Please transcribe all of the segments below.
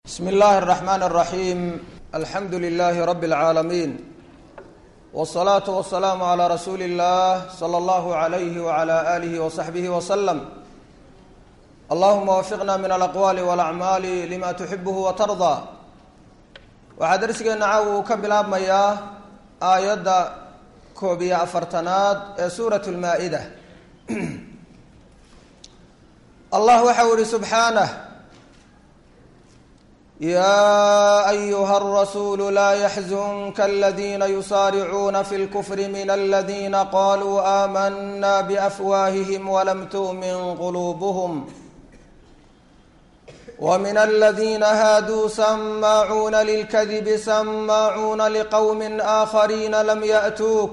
bsmi اllahi الرحmn الرaحيم alxamdu لlh rb العaalمين والصlaaة والسlاam عlى rasuuli الlah slى اllah عlyh وعlى آlih وصaxbih وsلم allahuma wafiqna min alaqwaali wاlacmaali lima tuxibh watarضى waxaa darsigeena caawa uu ka bilaabmayaa aayadda koob iyo afartanaad ee suuraة اlmaa-ida allah waxa u ihi subxaanه ya ayuha الrasuul laa yaxzunka اladina yusaaricuuna fi اlkfr min اladina qaluu aamana bafwaahihim walam tu'min quluubhm wmin اladina haaduu samaacuuna lilkadibi samaacuuna liqowmi aakhariina lam yaأtuuk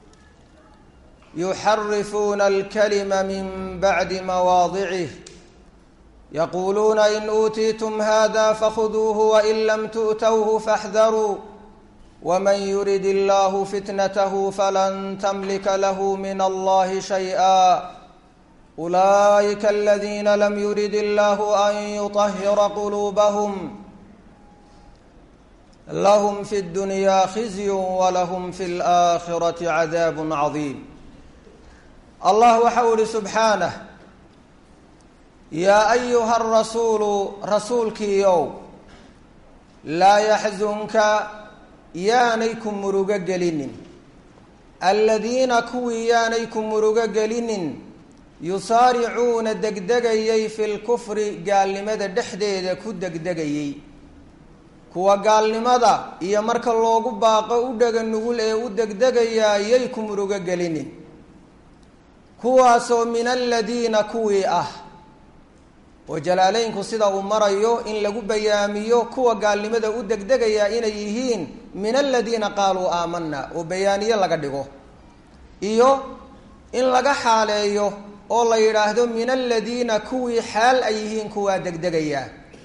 yuxarifuuna اlkalima min bacdi mawaadicih yaquuluuna in uutiitum hada fakhuduuhu wain lam tu'towhu faاxdaruu wman yurid illahu fitnathu falan tamlika lahu min allahi shayئa ulaئika aladina lam yurid illahu an yuطahira quluubahum lahm fi اdunya khizyu walahm fi اlآkhirati cadaab cadiim allah waxa u ihi subxaanah yaa ayuha rasuulu rasuulkiiow laa yaxzunka yaanay ku murugo gelinin aladiina kuwii yaanay ku murugo gelinin yusaaricuuna degdegayay fi lkufri gaalnimada dhexdeeda ku degdegayey kuwa gaalnimada iyo marka loogu baaqo u dhega nugul ee u degdegayaa yay ku murugo gelinin kuwaasoo min aladiina kuwii ah oo jalaaleynku sida uu marayo in lagu bayaamiyo kuwa gaalnimada u degdegayaa inay yihiin min aladiina qaaluu aamana oo bayaaniye laga dhigo iyo in laga xaaleeyo oo la yidhaahdo min aladiina kuwii xaal ay yihiin kuwaa degdegayaa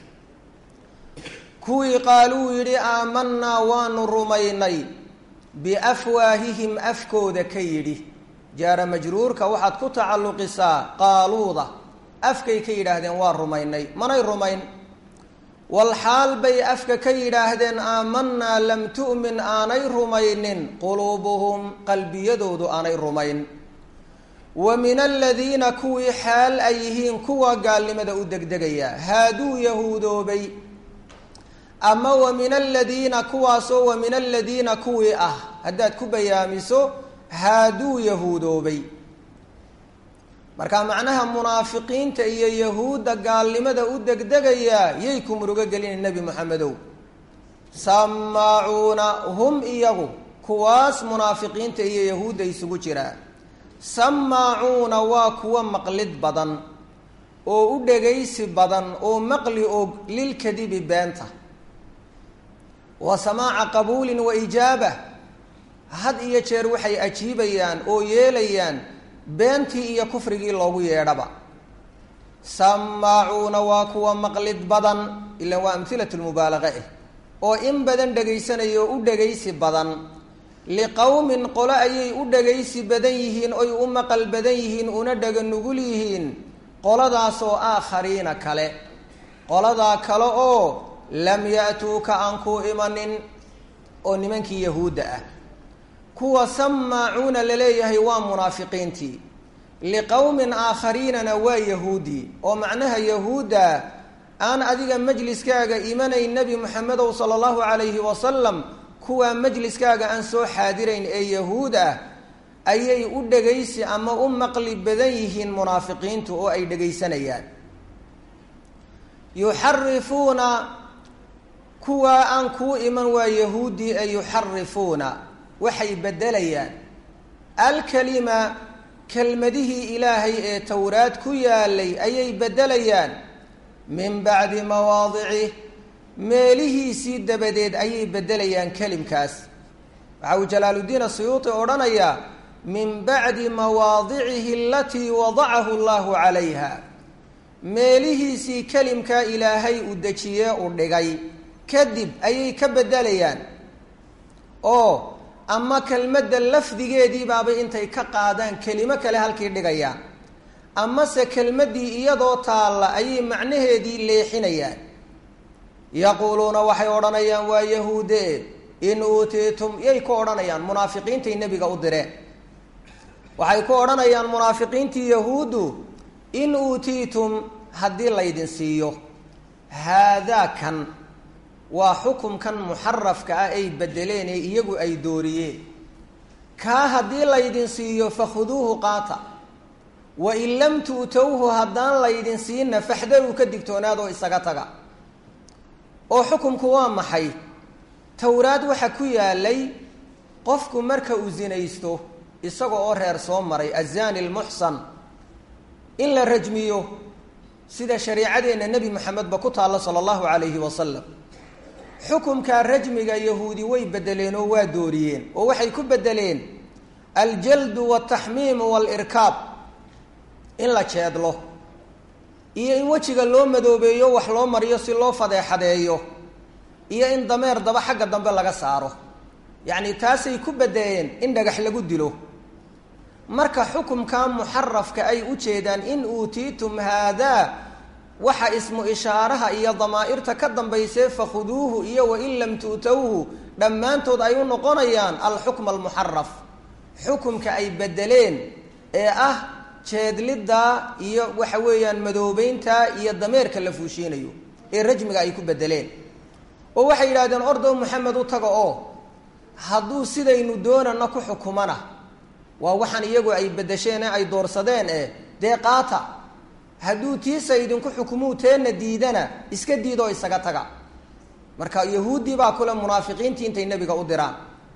kuwii qaaluu yidhi aamanaa waanu rumaynay biafwaahihim afkooda ka yidhi jaara majruurka waxaad ku tacalluqisaa qaaluuda afkay ka yidhaahdeen waa rumaynay manay rumayn wal xaal bay afka ka yidhaahdeen aamanaa lam tu'min aanay rumaynin quluubuhum qalbiyadoodu aanay rumayn wa min aladiina kuwii xaal ay yihiin kuwa gaalnimada u degdegaya haaduu yahuudoobay ama wa min aladiina kuwaasoo wa min aladiina kuwii ah haddaad ku bayaamiso haaduu yahuudoobay marka macnaha munaafiqiinta iyo yahuudda gaalnimada u degdegayaa yay ku murugo gelina nebi moxamedow samaacuuna hum iyagu kuwaas munaafiqiinta iyo yahuudda isugu jiraa samaacuuna waa kuwa maqlid badan oo u dhegaysi badan oo maqli og lilkadibi beenta wa samaaca qabuulin wa ijaaba had iyo jeer waxay ajiibayaan oo yeelayaan beentii iyo kufrigii loogu yeedhaba samaacuuna waa kuwa maqlid badan ilan waa amhilatu lmubaalaqa eh oo in badan dhegaysanaya oo u dhegaysi badan liqowmin qolo ayay u dhegaysi badan yihiin oy u maqal badan yihiin una dhega nugul yihiin qoladaasoo aakhariina kale qoladaa kale oo lam ya-tuuka aan ku imanin oo nimankii yahuudda ah kuwa samaacuuna laleeyahay waa munaafiqiintii liqowmin aakhariinana waa yahuudi oo macnaha yahuudda aan adiga majliskaaga imanayn nebi moxamedow sala allahu calayhi wasalam kuwaa majliskaaga aan soo xaadirayn ee yahuud ah ayay u dhegaysi ama u maqli badan yihiin munaafiqiintu oo ay dhegaysanayaan yuxarifuuna kuwaa aan kuu iman waa yahuudi ee yuxarifuuna waxay beddelayaan alkalima kelmadihii ilaahay ee towraad ku yaalay ayay beddelayaan min bacdi mawaadicih meelihiisii dabadeed ayay beddelayaan kelimkaas waxa uu jalaaluddiin asuyuuti odhanayaa min bacdi mawaadicihi alatii wadacahu allahu calayha meelihiisii kelimkaa ilaahay uu dejiyee u dhigay kadib ayay ka beddelayaan oo ama kelmadda lafdigeedii baabay intay ka qaadaan kelimo kale halkii dhigayaan amase kelmaddii iyadoo taalla ayay macnaheedii leexinayaan yaquuluuna waxay odhanayaan waa yahuude in uutiitum yay ku odhanayaan munaafiqiintay nebiga u direen waxay ku odhanayaan munaafiqiintii yahuuddu in uutiitum haddii laydin siiyo haadaa kan waa xukumkan muxarafka ah ay bedeleen ee iyagu ay dooriyeen kaa haddii laydin siiyo fakhuduuhu qaata wain lam tu'towhu haddaan laydin siinna faxdaruu ka digtoonaadoo isaga taga oo xukumku waa maxay towraad waxa ku yaalay qofku marka uu sinaysto isaga oo reer soo maray azani lmuxsan in la rajmiyo sida shariicadeenna nebi moxamedba ku taalla sala allahu calayhi wasalam xukumkaa rajmiga yahuudi way bedeleen oo waa dooriyeen oo waxay ku bedeleen aljaldu waltaxmiimu walirkaab in la jeedlo iyo in wejiga loo madoobeeyo wax loo mariyo si loo fadeexadeeyo iyo in dameer daba xagga dambe laga saaro yacni taasay ku bedeleen in dhagax lagu dilo marka xukumkaa muxarafka ay u jeedaan in uutiitum haadaa waxa ismu ishaaraha iyo damaa'irta ka dambaysee fakhuduuhu iyo wain lam tu'towhu dhammaantood ay u noqonayaan alxukma almuxaraf xukumka ay bedeleen ee ah jeedlidda iyo waxa weeyaan madoobeynta iyo dameerka la fuushiinayo ee rajmiga ay ku bedeleen oo waxay yidhahdeen ordow maxamed u taga oo hadduu sidaynu doonana ku xukumana waa waxaan iyagu ay bedesheen ee ay doorsadeen eh dee qaata hadduu tiisa idinku xukumuu teenna diidana iska diidoo isaga taga marka yahuuddii baa kule munaafiqiintii intay nebiga u diraan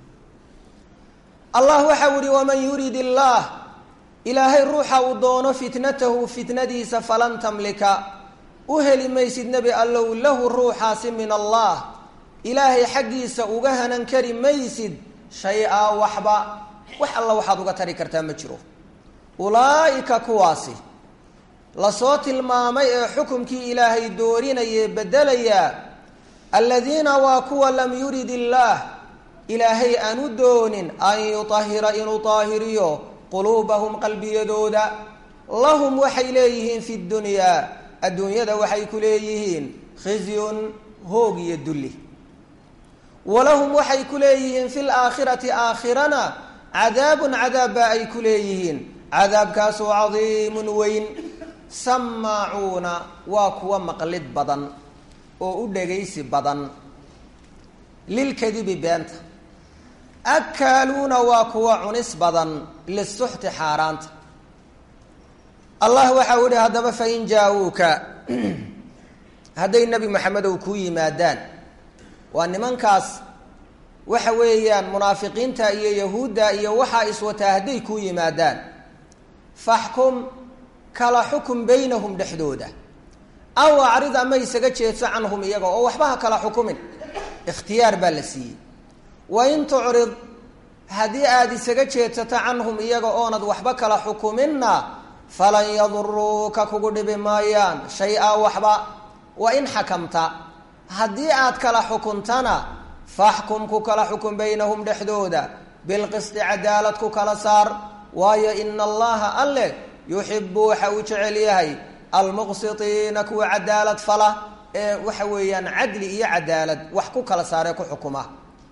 allah waxau yihi waman yurid illaah ilaahay ruuxa uu doono fitnatahu fitnadiisa falan tamlika u heli maysid nebi allow lahu ruuxaasi min allah ilaahay xaggiisa uga hanan kari maysid shay-a waxba wax alla waxaad uga tari kartaa ma jiro ulaa'ika kuwaasi lasoo tilmaamay ee xukumkii ilaahay doorinayee bedelayaa aladiina waa kuwa lam yurid illaah ilaahay aan u doonin an yutahira inuu taahiriyo quluubahum qalbiyadooda lahum waxay leeyihiin fi dunyaa adduunyada waxay ku leeyihiin khizyun hoog iyo dulli walahum waxay ku leeyihiin fi laakhirati aakhirana cadaabun cadaab baa ay ku leeyihiin cadaabkaasoo cadiimun weyn samaacuuna waa kuwa maqlid badan oo u dhegaysi badan lilkadibi beenta akaaluuna waa kuwa cunis badan lisuxti xaaraanta allah waxau yihi haddaba fain jaa-uuka hadday nebi maxamedow kuu yimaadaan waa nimankaas waxa weeyaan munaafiqiinta iyo yahuudda iyo waxaa iswataa hadday kuu yimaadaan faxkum kala xukum baynahum dhexdooda aw acrid ama isaga jeedso canhum iyaga oo waxba ha kala xukumin ikhtiyaar baa la siiyey wain tucrid haddii aada isaga jeedsato canhum iyaga oonad waxba kala xukuminna falan yaduruuka kugu dhibi maayaan shay-a waxba wa in xakamta haddii aad kala xukuntana faxkum ku kala xukun baynahum dhexdooda bilqisti cadaalad ku kala saar waayo ina allaha alle yuxibu waxa uu jecel yahay almuqsitiina kuwa cadaalad fala ee waxa weeyaan cadli iyo cadaalad wax ku kala saaree ku xukuma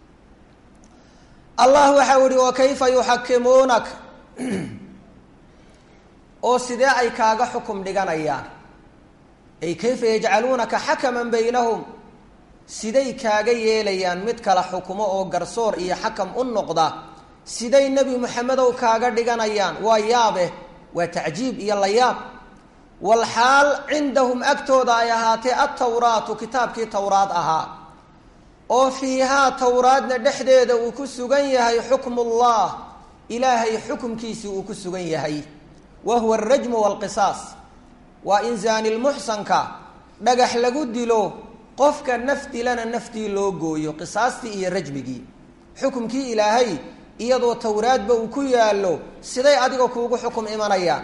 allah waxau yihi wa kayfa yuxakimuunak oo sidee ay kaaga xukum dhiganayaan ay kayfa yajcaluunaka xakaman baynahum siday kaaga yeelayaan mid kala xukumo oo garsoor iyo xakam u noqda siday nebi moxamedow kaaga dhiganayaan waa yaabe waa tacjiib iyo layaab walxaal cindahum agtooda ay ahaatee altawraatu kitaabkii towraad ahaa oo fiihaa towraadna dhexdeeda uu ku sugan yahay xukmullah ilaahay xukumkiisii uu ku sugan yahay wa huwa alrajmu waalqisaas waa in zaanilmuxsanka dhagax lagu dilo qofka naf dilana naftii loo gooyo qisaastii iyo rajmigii xukumkii ilaahay iyadoo towraadba uu ku yaallo siday adiga kuugu xukum imanayaan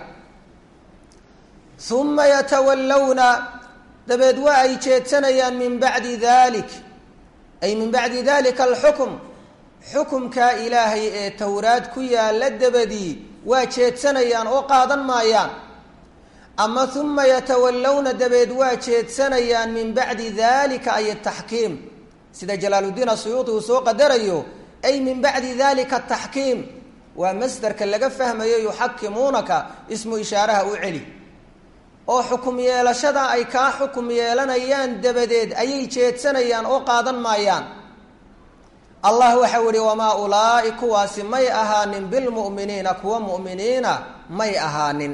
uma yatawallawna dabeed waa ay jeedsanayaan min bacdi dalik ay min bacdi dalika alxukm xukumkaa ilaahay ee towraad ku yaalla dabadii waa jeedsanayaan oo qaadan maayaan ama uma yatawallawna dabeed waa jeedsanayaan min bacdi dalika ay ataxkiim sida jalaaluddiin asuyuuti uu soo qadarayo ay min bacdi dalika ataxkiim waa masderka laga fahmayo yuxakimuunaka ismu ishaaraha u celi oo xukum yeelashada ay kaa xukum yeelanayaan dabadeed ayay jeedsanayaan oo qaadan maayaan allah waxau ihi wamaa ulaa'i kuwaasi may ahaanin bilmu'miniina kuwa mu'miniina may ahaanin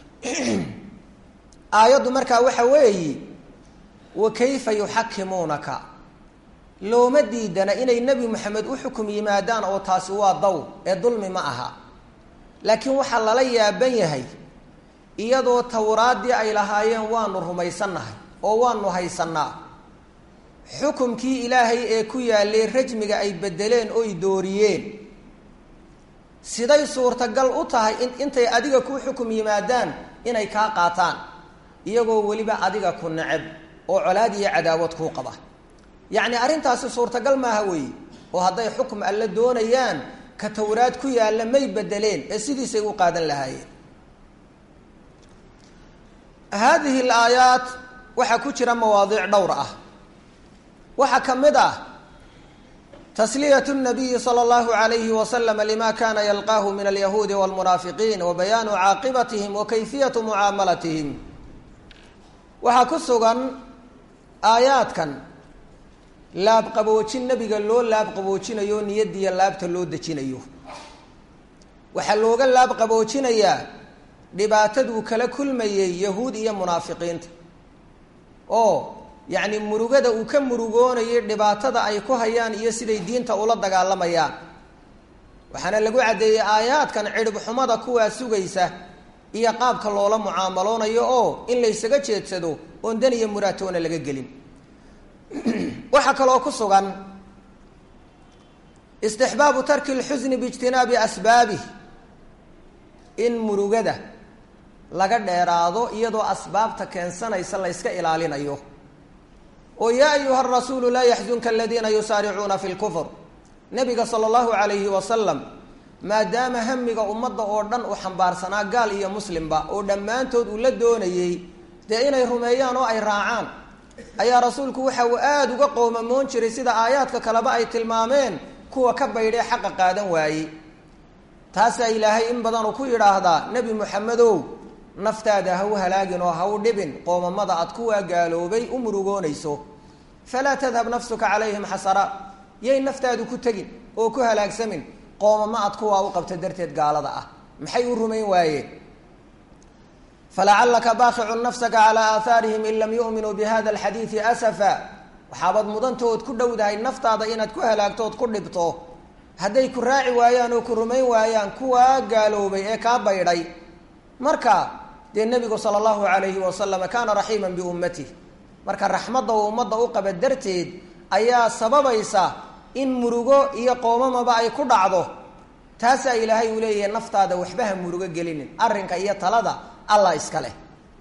aayaddu markaa waxa weeyi wa kayfa yuxakimuunaka looma diidana inay nebi moxamed u xukum yimaadaan oo taasi waa daw ee dulmi ma aha laakiin waxaa lala yaaban yahay iyadoo tawraaddii ay lahaayeen waanu rumaysannahay oo waanu haysannaa xukumkii ilaahay ee ku yaallay rajmiga ay beddeleen oy dooriyeen siday suurtagal u tahay in intay adiga ku xukum yimaadaan inay kaa qaataan iyagoo weliba adiga ku neceb oo colaad iyo cadaawad kuu qaba yacni arrintaasi suurtagal maaha weeye oo hadday xukm alle doonayaan ka tawraad ku yaalla may bedeleen ee sidiisay u qaadan lahaayeen haadihi alaayaat waxaa ku jira mawaadiic dhowr ah waxaa ka mid ah tasliyatu nabiyi sala allahu alayhi wasalam lima kana yalqaahu min alyahuudi walmunaafiqiin wa bayaanu caaqibatihim wa kayfiyatu mucaamalatihim waxaa ku sugan aayaadkan laabqaboojin nebiga loo laabqaboojinayo niyadiya laabta loo dejinayo waxaa looga laabqaboojinayaa dhibaataduu kala kulmayey yahuud iyo munaafiqiinta oo yacni murugada uu ka murugoonayay dhibaatada ay ku hayaan iyo siday diinta ula dagaalamayaan waxaana lagu caddeeyey aayaadkan cidhib xumada kuwaa sugaysa iyo qaabka loola mucaamaloonayo oo in laysaga jeedsado oon dan iyo muraatoona laga gelin waxaa kaloo ku sugan istixbaabu tarki lxusni biijtinaabi asbaabih in murugada laga dheeraado iyadoo asbaabta keensanaysa layska ilaalinayo oo yaa ayuha rasuulu laa yaxzunka aladiina yusaaricuuna fi lkufr nabiga sala allahu calayhi wasalam maadaama hamiga ummadda oo dhan uu xambaarsanaa gaal iyo muslimba oo dhammaantood uu la doonayey dee inay rumeeyaan oo ay raacaan ayaa rasuulku waxa uu aada uga qoomamoon jiray sida aayaadka kaleba ay tilmaameen kuwa ka baydhee xaqa qaadan waayey taasaa ilaahay in badan uu ku yidhaahdaa nebi moxamedow naftaada ha u halaagin oo ha u dhibin qoomamada aad kuwaa gaaloobay u murugoonayso falaa tadhab nafsuka calayhim xasara yay naftaadu ku tegin oo ku halaagsamin qoomamo aad kuwaa u qabta darteed gaalada ah maxay u rumayn waayeen falacalaka baakicun nafsaka calaa aahaarihim in lam yu'minuu bihada alxadiidi asafa waxaabaad mudantood ku dhowdahay naftaada inaad ku halaagto ood ku dhibto hadday ku raaci waayaan oo ku rumayn waayaan kuwaa gaaloobay ee kaa baydhay marka dee nebigu sala allahu alayhi wasalam kaana raxiiman biummatih marka raxmadda uu ummadda u qaba darteed ayaa sababaysa in murugo iyo qoomamaba ay ku dhacdo taasaa ilaahay uu leeyahay naftaada waxba ha murugo gelinin arrinka iyo talada allah iska leh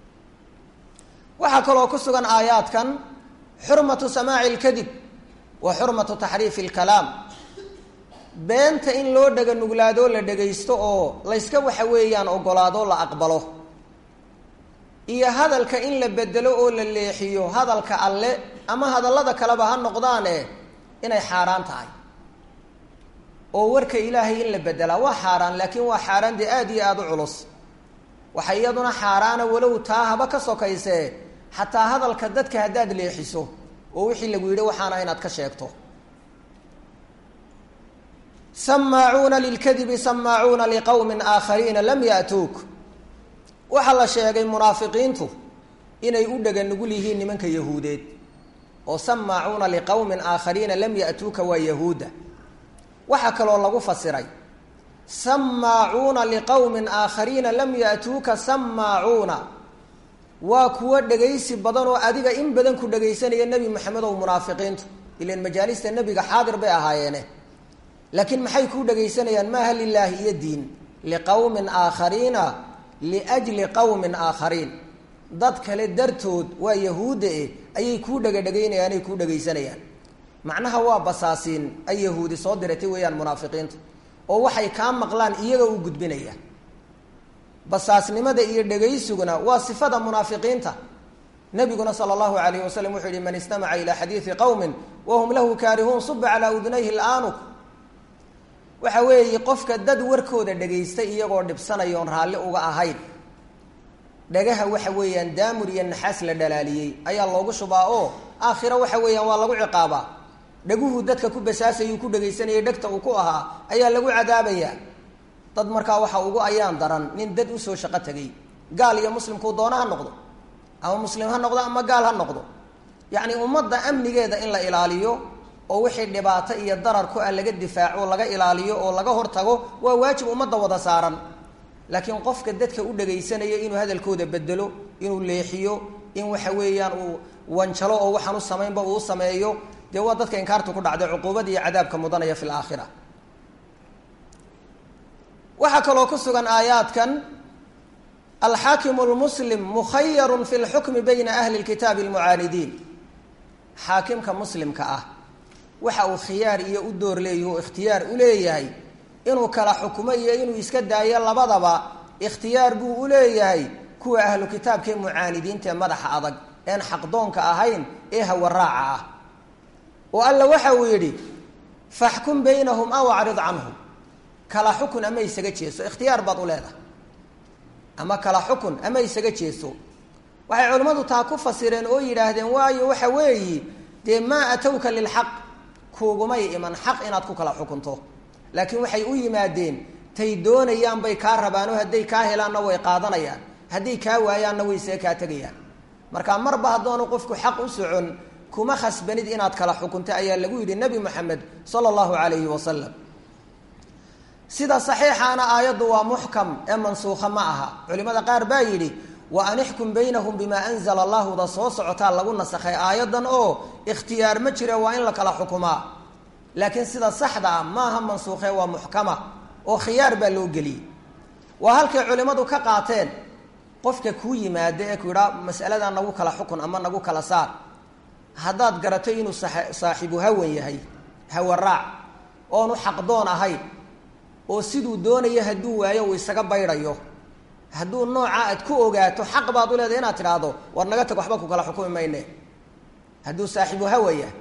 waxaa kaloo ku sugan aayaadkan xurmatu samaaci lkadib wa xurmatu taxriifi lkalaam beenta in loo dhega nuglaadoo la dhegaysto oo layska waxa weeyaan ogolaadoo la aqbalo iyo hadalka in la bedelo oo la leexiyo hadalka alle ama hadallada kaleba ha noqdaane inay xaaraan tahay oo warka ilaahay in la bedelaa waa xaaraan laakiin waa xaaraan dee aada iyo aada u culus waxa iyaduna xaaraana walow taa haba ka sokaysee xataa hadalka dadka haddaad leexiso oo wixii lagu yidhi waxaana inaad ka sheegto samaacuuna lilkadibi samaacuuna liqowmin aakhariina lam ya'tuuk waxaa la sheegay munaafiqiintu inay u dhega nugul yihiin nimanka yahuudeed oo samaacuuna liqowmin aakhariina lam ya'tuuka waa yahuudda waxaa kaloo lagu fasiray samaacuuna liqowmin aakhariina lam ya'tuuka samaacuuna waa kuwo dhegaysi badan oo adiga in badan ku dhegaysanaya nebi moxamed ow munaafiqiintu ilan majaalista nebiga xaadir bay ahaayeene laakiin maxay kuu dhegaysanayaan maaha lilaahi iyo diin liqowmin aakhariina liajli qowmin aakhariin dad kale dartood waa yahuudda eh ayay kuu dhegadhegaynayaan ay kuu dhegaysanayaan macnaha waa basaasiin ay yahuudi soo diratay weeyaan munaafiqiintu oo waxay kaa maqlaan iyaga u gudbinaya basaasnimada iyo dhegaysiguna waa sifada munaafiqiinta nabiguna sala allahu alayh wasalam wuxuu yihi man istamaca ilaa xadiidi qowmin wahum lahu kaarihuun suba calaa udunayhi laanuk waxa weeye qofka dad warkooda dhagaystay iyagoo dhibsanaya oon raalli uga ahayn dhagaha waxa weeyaan daamur iyo naxaas la dhalaaliyey ayaa loogu shubaa oo aakhiro waxa weeyaan waa lagu ciqaabaa dhaguhu dadka ku basaasayuu ku dhagaysanayay dhegta uu ku ahaa ayaa lagu cadaabayaa dad markaa waxa ugu ayaan daran nin dad usoo shaqo tegay gaal iyo muslimkuu doona ha noqdo ama muslim ha noqdo ama gaal ha noqdo yacni ummadda amnigeeda in la ilaaliyo oo wixii dhibaato iyo darar ku ah laga difaaco laga ilaaliyo oo laga hortago waa waajib ummadda wada saaran laakiin qofka dadka u dhagaysanaya inuu hadalkooda bedelo inuu leexiyo in waxa weeyaan uu wanjalo oo waxaan u samaynba uu sameeyo dee waa dadka inkaartu ku dhacday cuquubada iyo cadaabka mudanaya fi laakhira waxaa kaloo ku sugan aayaadkan alxaakimu lmuslim mukhayarun fi lxukmi bayna ahli lkitaabi almucaanidiin xaakimka muslimka ah waxa uu khiyaar iyo u door leeyahi o ikhtiyaar u leeyahay inuu kala xukumo iyo inuu iska daayo labadaba ikhtiyaar buu u leeyahay kuwa ahlu kitaabkaee mucaanidiinta ee madaxa adag een xaqdoonka ahayn ee hawaraaca ah oo alla waxa uu yidhi faxkum baynahum aw acrid canhum kala xukun ama isaga jeeso ikhtiyaar baad u leedahay ama kala xukun ama isaga jeeso waxay culimmadu taa ku fasireen oo yidhaahdeen waayo waxa weeyi dee maa atowka lilxaq kuugumay iman xaq inaad ku kala xukunto laakiin waxay u yimaadeen tay doonayaan bay kaa rabaanoo hadday kaa helaanna way qaadanayaan hadday kaa waayaanna way see kaa tegayaan marka marba haddoonu qofku xaq u socon kuma khasbanid inaad kala xukunto ayaa lagu yidhi nebi moxamed sala allahu calayhi wasalam sida saxiixaana aayaddu waa muxkam ee mansuukha ma aha culimada qaar baa yidhi wa an ixkum baynahum bimaa anzala allahuda soo socotaa lagu nasakhay aayaddan oo ikhtiyaar ma jire waa in la kala xukumaa laakiin sida saxda ah maaha mansuukhe waa muxkama oo khiyaar baa loo geliyey waa halkay culimmadu ka qaateen qofka kuu yimaada ee ku yidhaa masaladaa nagu kala xukun ama nagu kala saar haddaad garato inuu saaxiibu hawan yahay hawaraac oonu xaqdoon ahayn oo siduu doonayo hadduu waayo uu isaga baydhayo hadduu nooca aad ku ogaato xaq baad u leedahay inaad tidhaahdo war naga tag waxba ku kala xukumi mayne hadduu saaxiibu hawa yahay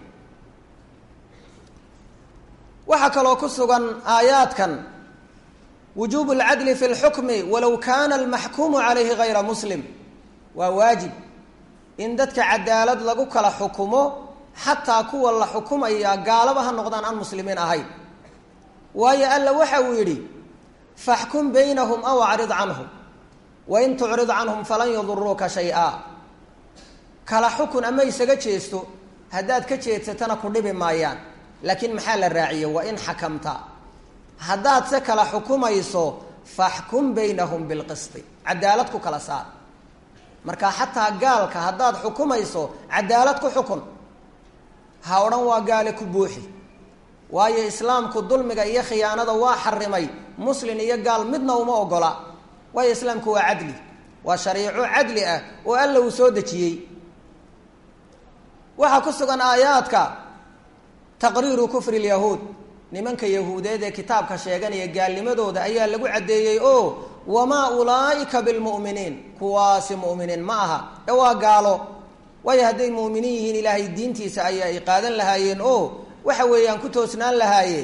waxaa kaloo ku sugan aayaadkan wujuubu alcadli fi lxukmi walow kana almaxkuumu calayhi gayra muslim waa waajib in dadka cadaalad lagu kala xukumo xataa kuwa la xukumaya gaalaba ha noqdaan aan muslimiin ahayn waayo alla waxa uu yidhi faxkum baynahum aw acrid canhum wain tucrid canhum falan yaduruuka shay-a kala xukun ama isaga jeesto haddaad ka jeedsatana ku dhibi maayaan laakiin maxaa la raaciye wa in xakamta haddaad se kala xukumayso faxkum baynahum bilqisti cadaalad ku kala saar marka xataa gaalka haddaad xukumayso cadaalad ku xukun ha odhan waa gaale ku buuxi waayo islaamku dulmiga iyo khiyaanada waa xarimay muslin iyo gaal midna uma ogola waayo islaamku waa cadli waa shariico cadli ah oo alla uu soo dejiyey waxaa ku sugan aayaadka taqriiru kufri lyahuud nimanka yahuudeed ee kitaabka sheeganaya gaalnimadooda ayaa lagu caddeeyey oo wamaa ulaa'ika bilmu'miniin kuwaasi mu'miniin ma aha ee waa gaalo waayo hadday mu'miniin yihiin ilaahay diintiisa ayaa ay qaadan lahaayeen oo waxa weeyaan ku toosnaan lahaayeen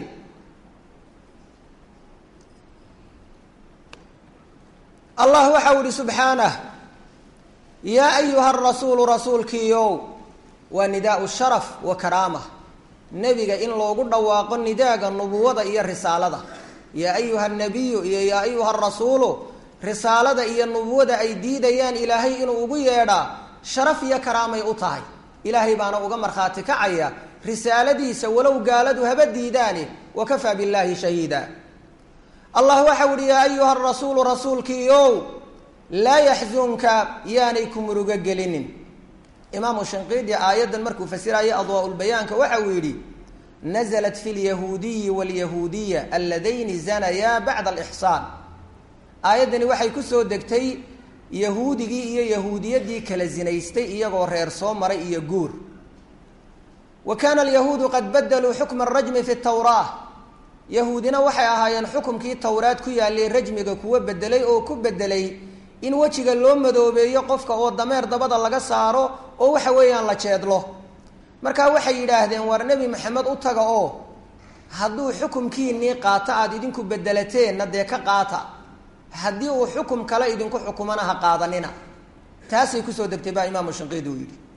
allah waxau ihi subxaanah yaa ayuha rasuulu rasuulkiiow waa nidaau sharaf wa karaama nebiga in loogu dhawaaqo nidaaga nubuwada iyo risaalada yaa ayuha nabiyu iyo yaa ayuha rasuulu risaalada iyo nubuwada ay diidayaan ilaahay inuu ugu yeedhaa sharaf iyo karaamay u tahay ilaahay baana uga markhaati kacaya risaaladiisa walow gaaladu haba diidaani wakafaa billaahi shahiida allah waxau ihi yaa ayuha rasuulu rasuulkiiow laa yaxzunka yaanay ku murugo gelinin imaamu shinqiidi aayaddan markuu fasiraya adwaa-ulbayaanka waxa uu yidhi naزlat fi lyahuudiyi wاlyahuudiya alladayni zanayaa bacda alixsaan aayaddani waxay kusoo degtay yahuudigii iyo yahuudiyadii kala zinaystay iyagoo reer soo maray iyo guur wa kana alyahuudu qad badaluu xukma arajmi fi tawraa yahuudina waxay ahaayeen xukumkii towraad ku yaallay rajmiga kuwa bedelay oo ku bedelay in wejiga loo madoobeeyo qofka oo dameer dabada laga saaro oo waxa weeyaan la jeedlo markaa waxay yidhaahdeen war nebi maxamed u taga oo hadduu xukumkiinii qaato aada idinku bedelateenna dee ka qaata haddii uu xukum kale idinku xukumana ha qaadanina taasay kusoo degtay baa imaamu shinqiidi uu yidhi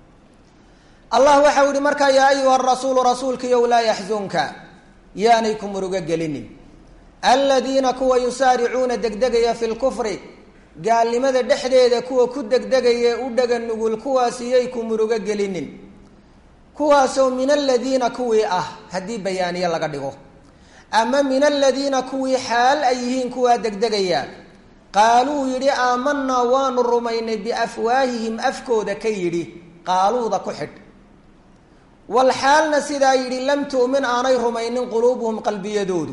allah waxau yihi markaa yaa ayuha rasuulu rasuulkiiyow laa yaxzunka yaanay ku murugo gelinin aladiina kuwa yusaaricuuna degdegaya fi lkufri gaalnimada dhexdeeda kuwa ku degdegaya u dhaga nugul kuwaasiyay ku murugo gelinin kuwaasoo min aladiina kuwii ah haddii bayaaniye laga dhigo ama min aladiina kuwii xaal ay yihiin kuwaa degdegaya qaaluu yidhi aamanaa waanu rumaynay biafwaahihim afkooda ka yidhi qaaluuda ku xidh wal xaalna sidaa yidhi lam tu'min aanay rumaynin quluubuhum qalbiyadoodu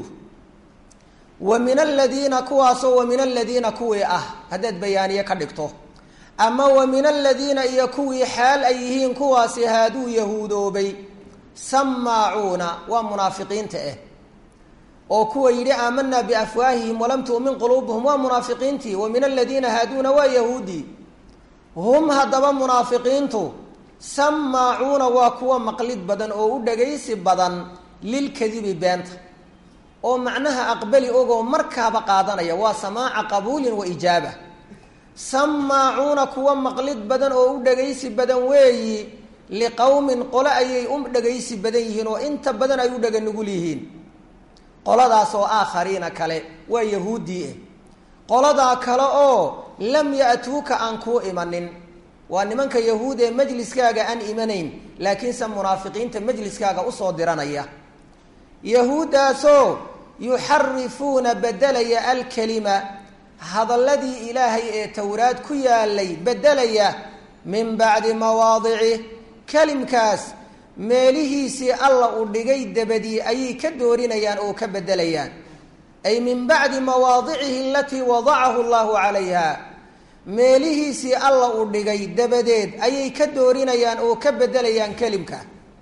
wa min aladiina kuwaasoo wa min aladiina kuwii ah haddaad bayaaniye ka dhigto ama wa min aladiina iyo kuwii xaal ay yihiin kuwaasi haaduu yahuudoobay samaacuuna waa munaafiqiinta ah oo kuwa yidhi aamanaa biafwaahihim walam tu'min quluubuhum waa munaafiqiintii wa min aladiina haaduuna waa yahuudii hum haddaba munaafiqiintu samaacuuna waa kuwa maqlid badan oo u dhagaysi badan lilkadibi beenta oo macnaha aqbali ogoo markaaba qaadanaya waa samaaca qabuulin wa ijaaba samaacuuna kuwa maqlid badan oo u dhagaysi badan weeyi liqowmin qole ayay u dhagaysi badan yihiin oo inta badan ay u dhaga nugul yihiin qoladaas oo aakhariina kale waa yahuuddii ah qoladaa kale oo lam ya'tuuka aan kuu imanin waa nimanka yahuud ee majliskaaga aan imanayn laakiinse munaafiqiinta majliskaaga usoo diranaya yahuuddaasoo yuxarifuuna bedelaya alkelima hadalladii ilaahay ee towraad ku yaalay bedelaya min bacdi mawaadici kelimkaas meelihiisii alla uu dhigay dabadii ayay ka doorinayaan oo ka bedelayaan ay min bacdi mawaadicihi alatii wadacahu allahu calayha meelihiisii alla uu dhigay dabadeed ayay ka doorinayaan oo ka bedelayaan kelimka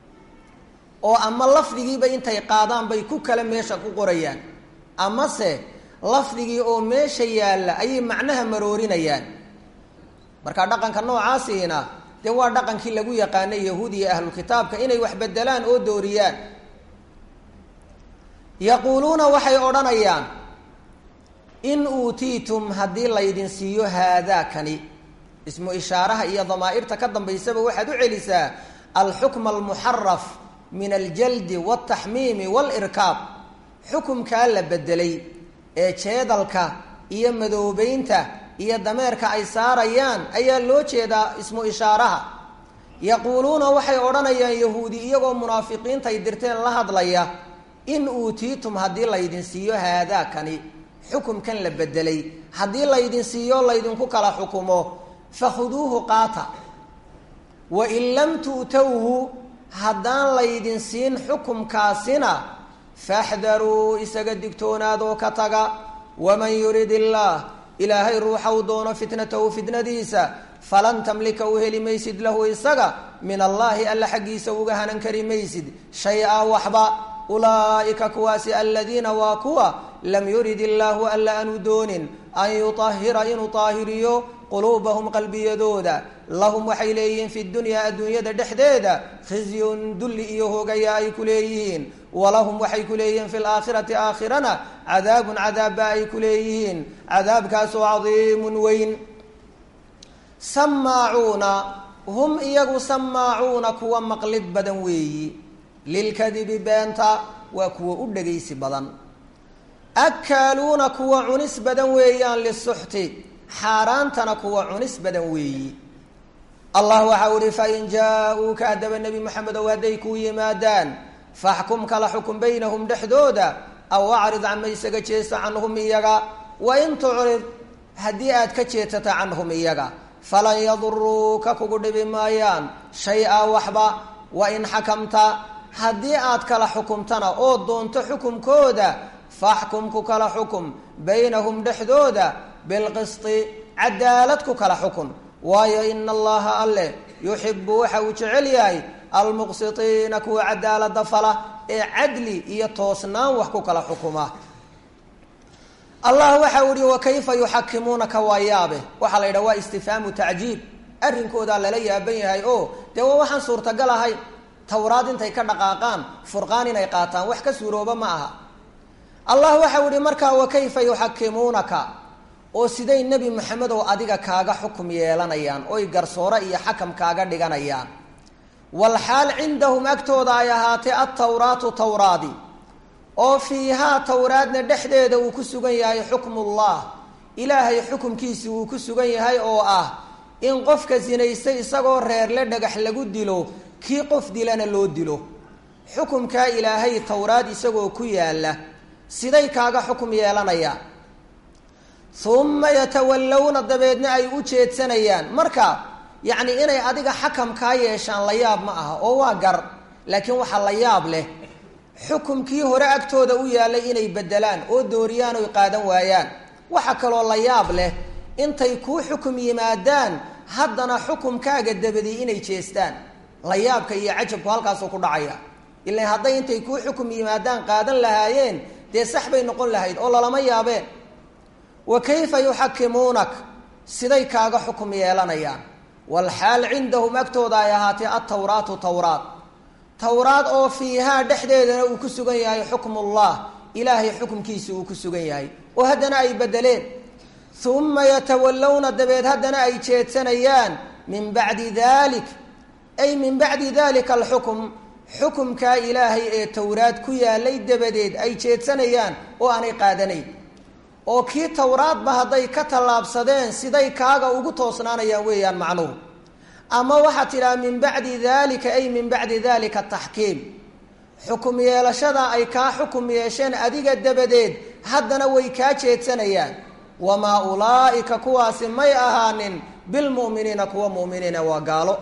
oo ama lafdigiiba intay qaadaan bay ku kale meesha ku qorayaan amase lafdigii oo meesha yaalla ayay macnaha maroorinayaan marka dhaqanka noocaasiina dee waa dhaqankii lagu yaqaanay yahuud iyo ahlukitaabka inay wax bedelaan oo dooriyaan yaquuluuna waxay odhanayaan in uutiitum haddii laydin siiyo haadaakani ismu ishaaraha iyo damaa'irta ka dambaysaba waxaad u celisaa alxukma almuxaraf min aljaldi waaltaxmiimi waalirkaab xukumkaa la bedelay ee jeedalka iyo madoobeynta iyo dameerka ay saarayaan ayaa loo jeedaa ismu ishaaraha yaquuluuna waxay odhanayaan yahuudi iyagoo munaafiqiinta ay dirteen la hadlaya in uutiitum haddii laydin siiyo haadaakani xukumkan la bedelay haddii laydin siiyo laydinku kala xukumo fakhuduuhu qaata wain lam tu'towhu haddaan laydin siin xukumkaasina faxdaruu isaga digtoonaadoo ka taga waman yurid illaah ilaahay ruuxau doono fitnatahu fitnadiisa falan tamlika u heli maysid lahu isaga min allaahi alla xaggiisa uga hanan kari maysid shay-a waxba ulaa'ika kuwaasi aladiina waa kuwa lam yurid illaahu alla aanu doonin an yutahira inuu taahiriyo quluubahum qalbiyadooda lahum waxay leeyihiin fi dunyaa adduunyada dhexdeeda khizyun dulli iyo hoogaya ay ku leeyihiin walahum waxay ku leeyihiin fi laakhirati aakhirana cadaabun cadaabba ay ku leeyihiin cadaabkaasoo cadiimun weyn samaacuuna hum iyagu samaacuuna kuwa maqlid badan weeyi lilkadibi beenta waa kuwa u dhagaysi badan akaaluuna kuwa cunis badan weeyaan lisuxti xaaraantana kuwa cunis badan weeyi allah waxau ihi fain jaa-uuka haddaba nebi moxamedow hadday kuu yimaadaan faxkum kala xukun baynahum dhexdooda aw acrid cama isaga jeesta canhum iyaga wain tucrid haddii aad ka jeedsata canhum iyaga falan yaduruuka kugu dhibi maayaan shay-a waxba wain xakamta haddii aad kala xukumtana oo doonto xukumkooda faxkum ku kala xukum baynahum dhexdooda bilqisti cadaalad ku kala xukun waayo ina allaha alleh yuxibu waxa uu jecel yahay almuqsitiina kuwa cadaalada fala ee cadli iyo toosnaan wax ku kala xukuma allah waxa uu yihi wakayfa yuxakimuunaka waa yaabe waxaa la yidhaha waa istifhaamu tacjiib arrinkoodaa lala yaaban yahay oo dee waa waxaan suurtagal ahayn towraad intay ka dhaqaaqaan furqaan inay qaataan wax ka suurooba ma aha allah waxau ihi markaa wakayfa yuxakimuunaka oo siday nebi maxamedow adiga kaaga xukum yeelanayaan oy garsoore iyo xakam kaaga dhiganayaan walxaal cindahum agtooda ay ahaatay altawraatu tawraadi oo fiihaa towraadna dhexdeeda uu ku sugan yahay xukmullah ilaahay xukumkiisi uu ku sugan yahay oo ah in qofka sinaystay isagoo reerle dhagax lagu dilo kii qof dilana loo dilo xukumkaa ilaahay towraad isagoo ku yaalla siday kaaga xukum yeelanayaan uma yatawallawna dabeedna ay u jeedsanayaan marka yacni inay adiga xakam kaa yeeshaan la yaab ma aha oo waa gar laakiin waxaa la yaab leh xukumkii hore agtooda u yaallay inay bedelaan oo dooriyaan oy qaadan waayaan waxa kaloo la yaab leh intay kuu xukum yimaadaan haddana xukumkaaga dabadii inay jeestaan la yaabka iyo cajabku halkaasuu ku dhacaya ilan hadday intay kuu xukum yimaadaan qaadan lahaayeen dee sax bay noqon lahayd oo lalama yaabeen wa kayfa yuxakimuunak siday kaaga xukum yeelanayaan walxaal cindahum agtooda ay ahaatee altawraatu tawraat towraad oo fiihaa dhexdeedana uu ku sugan yahay xukmullah ilaahay xukumkiisi uu ku sugan yahay oo haddana ay bedeleen uma yatawallawna dabeed haddana ay jeedsanayaan min bacdi dalik ay min bacdi dalika alxukm xukumkaa ilaahay ee towraad ku yaalay dabadeed ay jeedsanayaan oo aanay qaadanayn oo kii towraadba hadday ka tallaabsadeen siday kaaga ugu toosnaanayaan weeyaan macnuhu ama waxaad tidhaha min bacdi dalika ay min bacdi dalika taxkiim xukum yeelashada ay kaa xukum yeesheen adiga dabadeed haddana way kaa jeedsanayaan wamaa ulaa'ika kuwaasi may ahaanin bilmu'miniina kuwa mu'miniina waa gaalo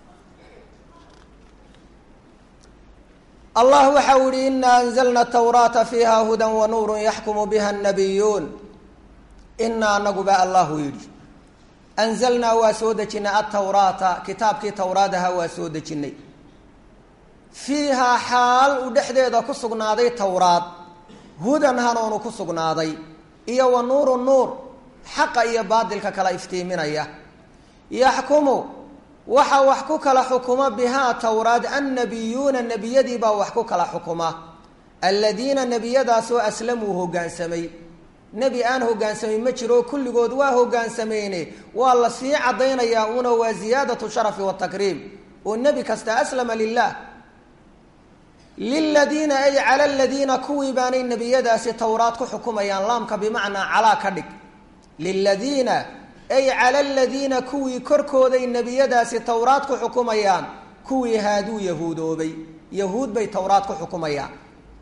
allah waxa u yihi ina anzalna tawraata fiiha hudan wa nuurun yaxkumu biha annabiyuun inaa anaguba allahu yidhi anzalnaa waa soo dejinay altawraata kitaabkii towraadaha waa soo dejinay fiihaa xaal uu dhexdeeda ku sugnaaday towraad hudan hanuunu ku sugnaaday iyo wa nuuru nuur xaqa iyo baadilka kala iftiiminaya yaxkumu waxa wax ku kala xukuma bihaa towraad annabiyuuna nebiyadii baa wax ku kala xukuma aladiina nebiyadaasoo aslamuu hoggaansamay nebi aan hoggaansamay ma jiro kulligood waa hoggaansameyne waa la sii caddaynayaa una waa ziyaadatu sharafi watakriim oo nebi kasta aslama lilah liladiina ay cala aladiina kuwii baanay nebiyadaasi towraad ku xukumayaan laamka bimacnaa calaa ka dhig liladiina ay cala aladiina kuwii korkooday nebiyadaasi towraad ku xukumayaan kuwii haaduu yahuudoobay yahuud bay towraad ku xukumayaan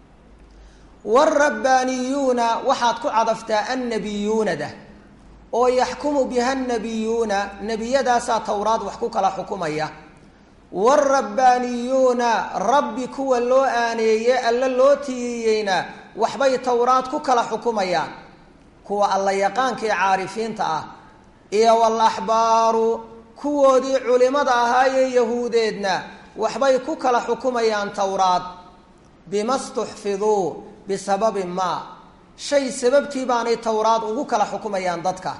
waalrabbaaniyuuna waxaad ku cadaftaa annabiyuunada oo yaxkumu biha annabiyuuna nebiyadaasaa towraad wax ku kala xukumaya waalrabbaaniyuuna rabbi kuwa loo aaneeye alla loo tiiriyeyna waxbay towraad ku kala xukumayaan kuwa alla yaqaankii caarifiinta ah iyo walaxbaaru kuwoodii culimada ahaayee yahuudeedna waxbay ku kala xukumayaan towraad bima stuxfiduu bisababi maa shay sababtii baanay towraad ugu kala xukumayaan dadka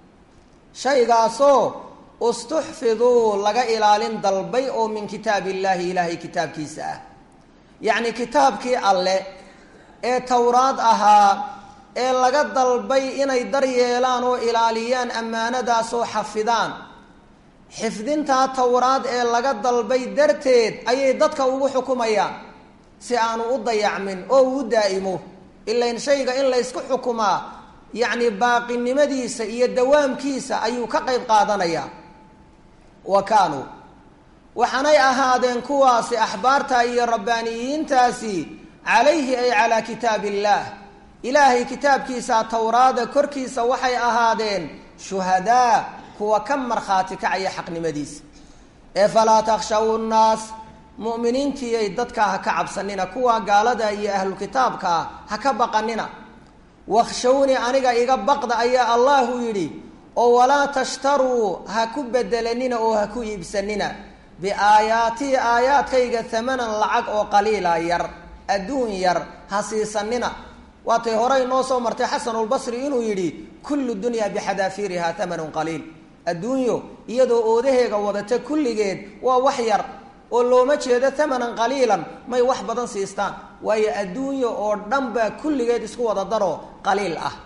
shaygaasoo istuxfiduu laga ilaalin dalbay oo min kitaab illaahi ilaahay kitaabkiisa ah yacni kitaabkii alle ee towraad ahaa ee laga dalbay inay daryeelaan oo ilaaliyaan ammaanadaasoo xafidaan xifdintaa towraad ee laga dalbay darteed ayay dadka ugu xukumayaan si aanu u dayacmin oo uu daa'imo ilain shayga in laysku xukumaa yacni baaqinimadiisa iyo dawaamkiisa ayuu ka qayb qaadanayaa wa kaanuu waxaanay ahaadeen kuwaasi axbaarta iyo rabbaaniyiintaasi calayhi ay calaa kitaab illaah ilaahay kitaabkiisa towraada korkiisa waxay ahaadeen shuhadaa kuwa ka markhaati kacaya xaqnimadiisa ee falaa takhshaw nnaas mu'miniintiiyay dadkaa ha ka cabsanina kuwa gaalada iyo ahlukitaabkaa ha ka baqanina wakhshawni aniga iga baqda ayaa allahu yidhi oo walaa tashtaruu ha ku bedelanina oo ha ku iibsanina biaayaatii aayaadkayga hamanan lacag oo qaliila yar adduun yar ha siisanina waatay hore inoo soo martay xasanulbasri inuu yidhi kullu dunya bixadaafiiriha hamanun qaliil adduunyo iyadoo oodaheega wadata kulligeed waa wax yar oo looma jeedo hamanan qaliilan may wax badan siistaan waayo adduunyo oo dhan baa kulligeed isku wada daro qaliil ah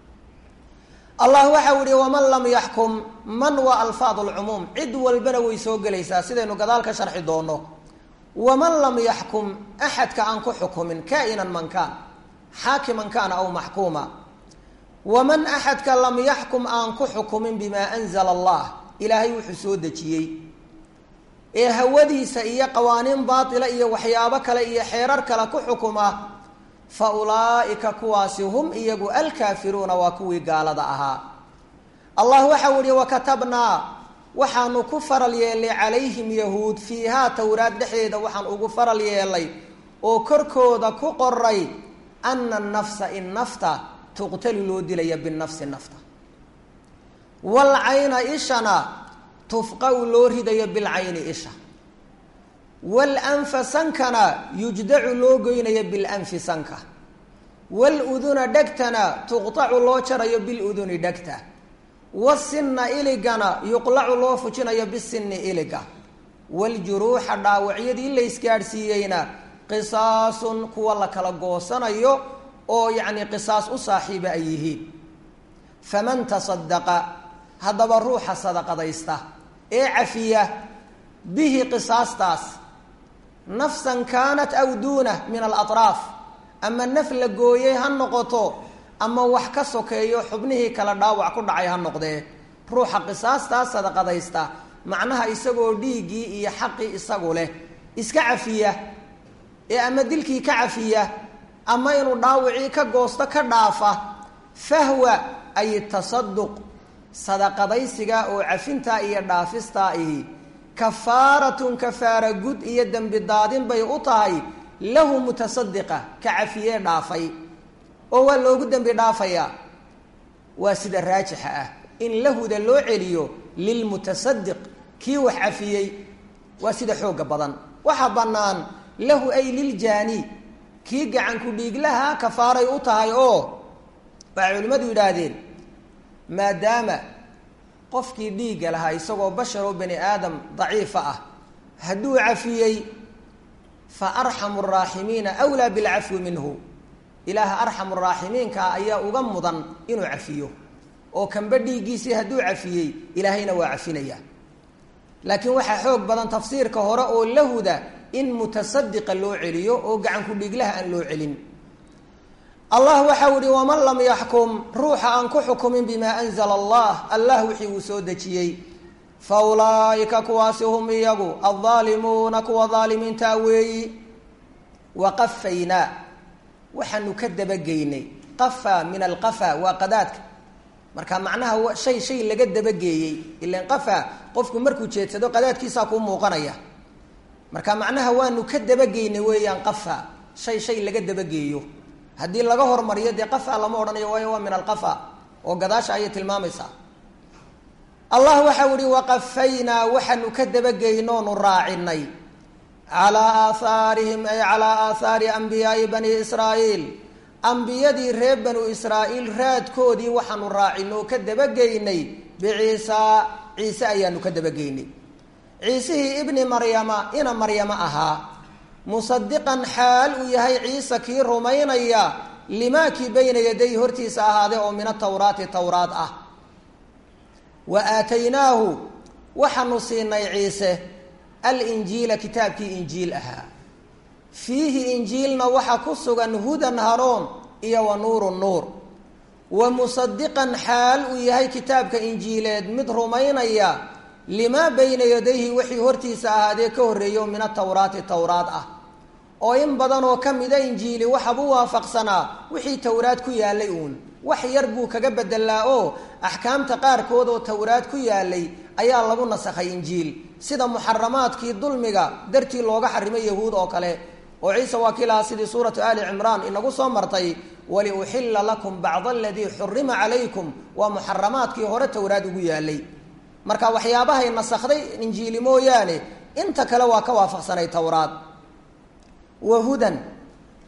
allah waxau yihi waman lam yaxkum man waa alfaad lcumuum cid walbana way soo gelaysaa sidaynu gadaal ka sharxi doono waman lam yaxkum axadka aan ku xukumin kainan man kaan xaakiman kaana aw maxkuuma waman axadka lam yaxkum aan ku xukumin bimaa anzala allah ilaahay wuxuu soo dejiyey ee hawadiisa iyo qawaaniin baatila iyo waxyaabo kale iyo xeerar kale ku xukuma fa ulaa'ika kuwaasi hum iyagu alkaafiruuna waa kuwii gaalada ahaa allah waxau yihi wakatabnaa waxaanu ku faral yeelnay calayhim yahuud fiihaa towraad dhexdeeda waxaan ugu faral yeelnay oo korkooda ku qoray ana nafsa in nafta tuqtalu loo dilaya binafsi nafta walcayna ishana tufqau loo ridayo bilcayni isha walanfa sankana yujdacu loo goynayo bilanfi sanka waluduna dhegtana tuqtacu loo jarayo biluduni dhegta wasinna iligana yuqlacu loo fujinayo bisinni iliga waljuruuxa dhaawacyadii la ysgaadhsiiyeyna qisaasun kuwa la kala goosanayo oo yacni qisaas u saaxiiba ay yihiin faman tasadaqa haddaba ruuxa sadaqadaysta ee cafiya bihi qisaastaas nafsan kaanat aw duunah min alatraaf ama naf la gooyey ha noqoto ama wax ka sokeeyo xubnihii kala dhaawac ku dhacay ha noqdee ruuxa qisaastaas sadaqadaysta macnaha isagoo dhiiggii iyo xaqii isagu leh iska cafiya ee ama dilkii ka cafiya ama inuu dhaawicii ka goosto ka dhaafa fahwa ay tasaduq sadaqadaysiga oo cafintaa iyo dhaafistaa ihi kafaaratun kafaara gud iyo dembi daadin bay u tahay lahu mutasadiqa ka cafiyee dhaafay oo waa loogu dembi dhaafayaa waa sida raajixa ah in lahuda loo celiyo lilmutasadiq kii wax cafiyey waa sida xooga badan waxaa bannaan lahu ay liljaani kii gacanku dhiiglaha kafaaray u tahay oo waxay culimmadu yidhaahdeen maadaama qofkii dhiigga lahaa isagoo bashar oo bani aadam daciifa ah hadduu cafiyey fa arxamu araaximiina wlaa bilcafwi minhu ilaaha arxamu raaximiinka ayaa uga mudan inuu cafiyo oo kanba dhiiggiisii hadduu cafiyey ilaahayna waa cafinaya laakiin waxaa xoog badan tafsiirka hore oo lahuda in mutasadiqa loo celiyo oo gacanku dhiiglaha aan loo celin allah waxau ihi waman lam yaxkum ruuxa aan ku xukumin bimaa anzala allah allah wixii uu soo dejiyey fa ulaaika kuwaasi hum iyagu aldaalimuuna kuwa daalimiintaa weeyi waqafaynaa waxaanu ka dabageynay qafa min alqafa waa qadaadka marka macnaha shay shay laga dabageeyey ilan qafa qofku markuu jeedsado qadaadkiisaa kuu muuqanaya marka macnaha waanu ka dabageynay weeyaan qafa shay shay laga dabageeyo haddii laga hormariyo dee qafa lama odhanayo waayo waa min alqafa oo gadaasha ayay tilmaamaysaa allah waxau ihi waqafaynaa waxaanu ka dabageynoonu raacinay calaa aahaarihim ay calaa aathaari ambiyaai bani israa'iil ambiyadii reer banu israa'iil raadkoodii waxaanu raacinay oo ka dabageynay biciisaa ciise ayaanu ka dabageynay ciisihii ibni maryama ina maryama ahaa musadiqan xaal uu yahay ciise kii rumaynaya limaa kii bayna yaday hortiisa ahaadee oo min atawraati towraad ah wa aataynaahu waxaanu siinay ciise alinjiila kitaabkii injiil ahaa fiihi injiilna waxaa ku sugan hudan haroon iyo wa nuuru nuur wa musadiqan xaal uu yahay kitaabka injiileed mid rumaynaya limaa bayna yadayhi wixii hortiisa ahaadee ka horreeyo min atawraati towraad ah oo in badan oo ka mida injiili waxabu waafaqsanaa wixii towraad ku yaalay uun wax yar buu kaga bedelaa oo axkaamta qaarkood oo towraad ku yaalay ayaa lagu nasakhay injiil sida muxaramaadkii dulmiga dartii looga xarimay yahuud oo kale oo ciise waa kii lahaa sidii suuratu ali cimraan inagu soo martay waliuxilla lakum bacda aladii xurima calaykum waa muxaramaadkii hore towraad ugu yaalay marka waxyaabahay nasakday injiili mooyaane inta kale waa ka waafaqsanay towraad wa hudan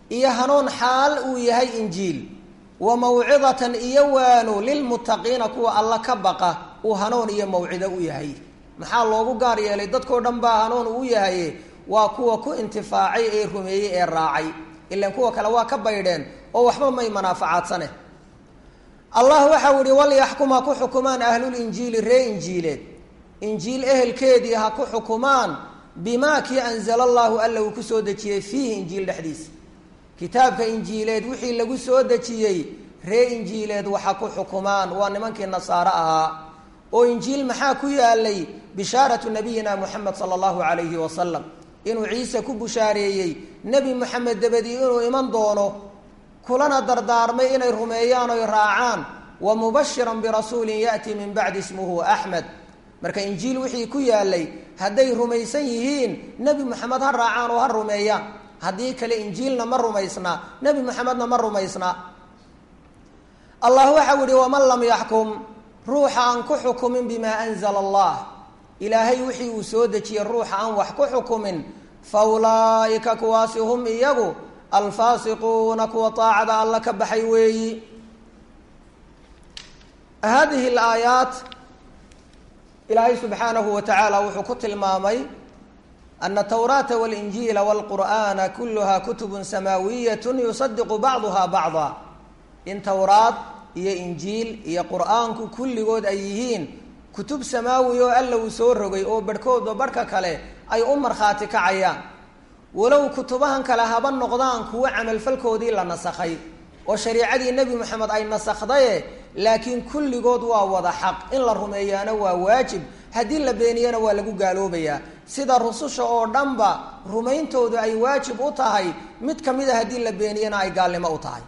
iyo hanuun xaal uu yahay injiil wa mawcidatan iyo waano lilmuttaqiina kuwa alla ka baqa uu hanuun iyo mawcido u yahay maxaa loogu gaar yeelay dadkao dhan baa hanuun uu yahay waa kuwa ku intifaacay ee rumeeyey ee raacay ilan kuwa kale waa ka baydheen oo waxba may manaafacaadsaneh allah waxau ihi walyaxkum ha ku xukumaan ahlulinjiili ree injiileed injiil ehelkeedii ha ku xukumaan bimaa kii anzala allaahu alla uu ku soo dejiyey fiihi injiil dhexdiisa kitaabka injiileed wixii lagu soo dejiyey ree injiileed waxa ku xukumaan waa nimankii nasaare ahaa oo injiil maxaa ku yaalay bishaaratu nabiyina muxamed sala allahu calayhi wasalam inuu ciise ku bushaareeyey nebi moxamed dabadii inuu iman doono kulana dardaarmay inay rumeeyaan oy raacaan wa mubashiran birasuulin ya'tii min bacdi ismuhu axmed marka injiil wixii ku yaalay hadday rumaysan yihiin nebi moxamed ha raacaan oo ha rumeeyaan haddii kale injiilna ma rumaysnaa nebi moxamedna ma rumaysnaa allah waxau yihi waman lam yaxkum ruuxa aan ku xukumin bimaa anzala allah ilaahay wixii uu soo dejiyey ruuxa aan wax ku xukumin fa ulaa'ika kuwaasi hum iyagu alfaasiquuna kuwa taacada alla ka baxay weeyi hadihi alaayaat ilaahay subxaanahu wa tacaala wuxuu ku tilmaamay ana atawraata walinjiila walqur'aana kuluha kutubun samaawiyat yusadiqu bacduha bacda in towraad iyo injiil iyo qur'aanku kulligood ay yihiin kutub samaawi oo alla uu soo rogay oo barhkoodba barhka kale ay u markhaati kacayaan walow kutubahan kale haba noqdaan kuwo camalfalkoodii la nasakhay oo shariicadii nebi moxamed ay nasakhdaye laakiin kulligood waa wada xaq in la rumeeyaana waa waajib haddii la beeniyana waa lagu gaaloobayaa sida rususha oo dhanba rumayntoodu ay waajib u tahay mid ka mid a haddii la beeniyana ay gaalnimo u tahay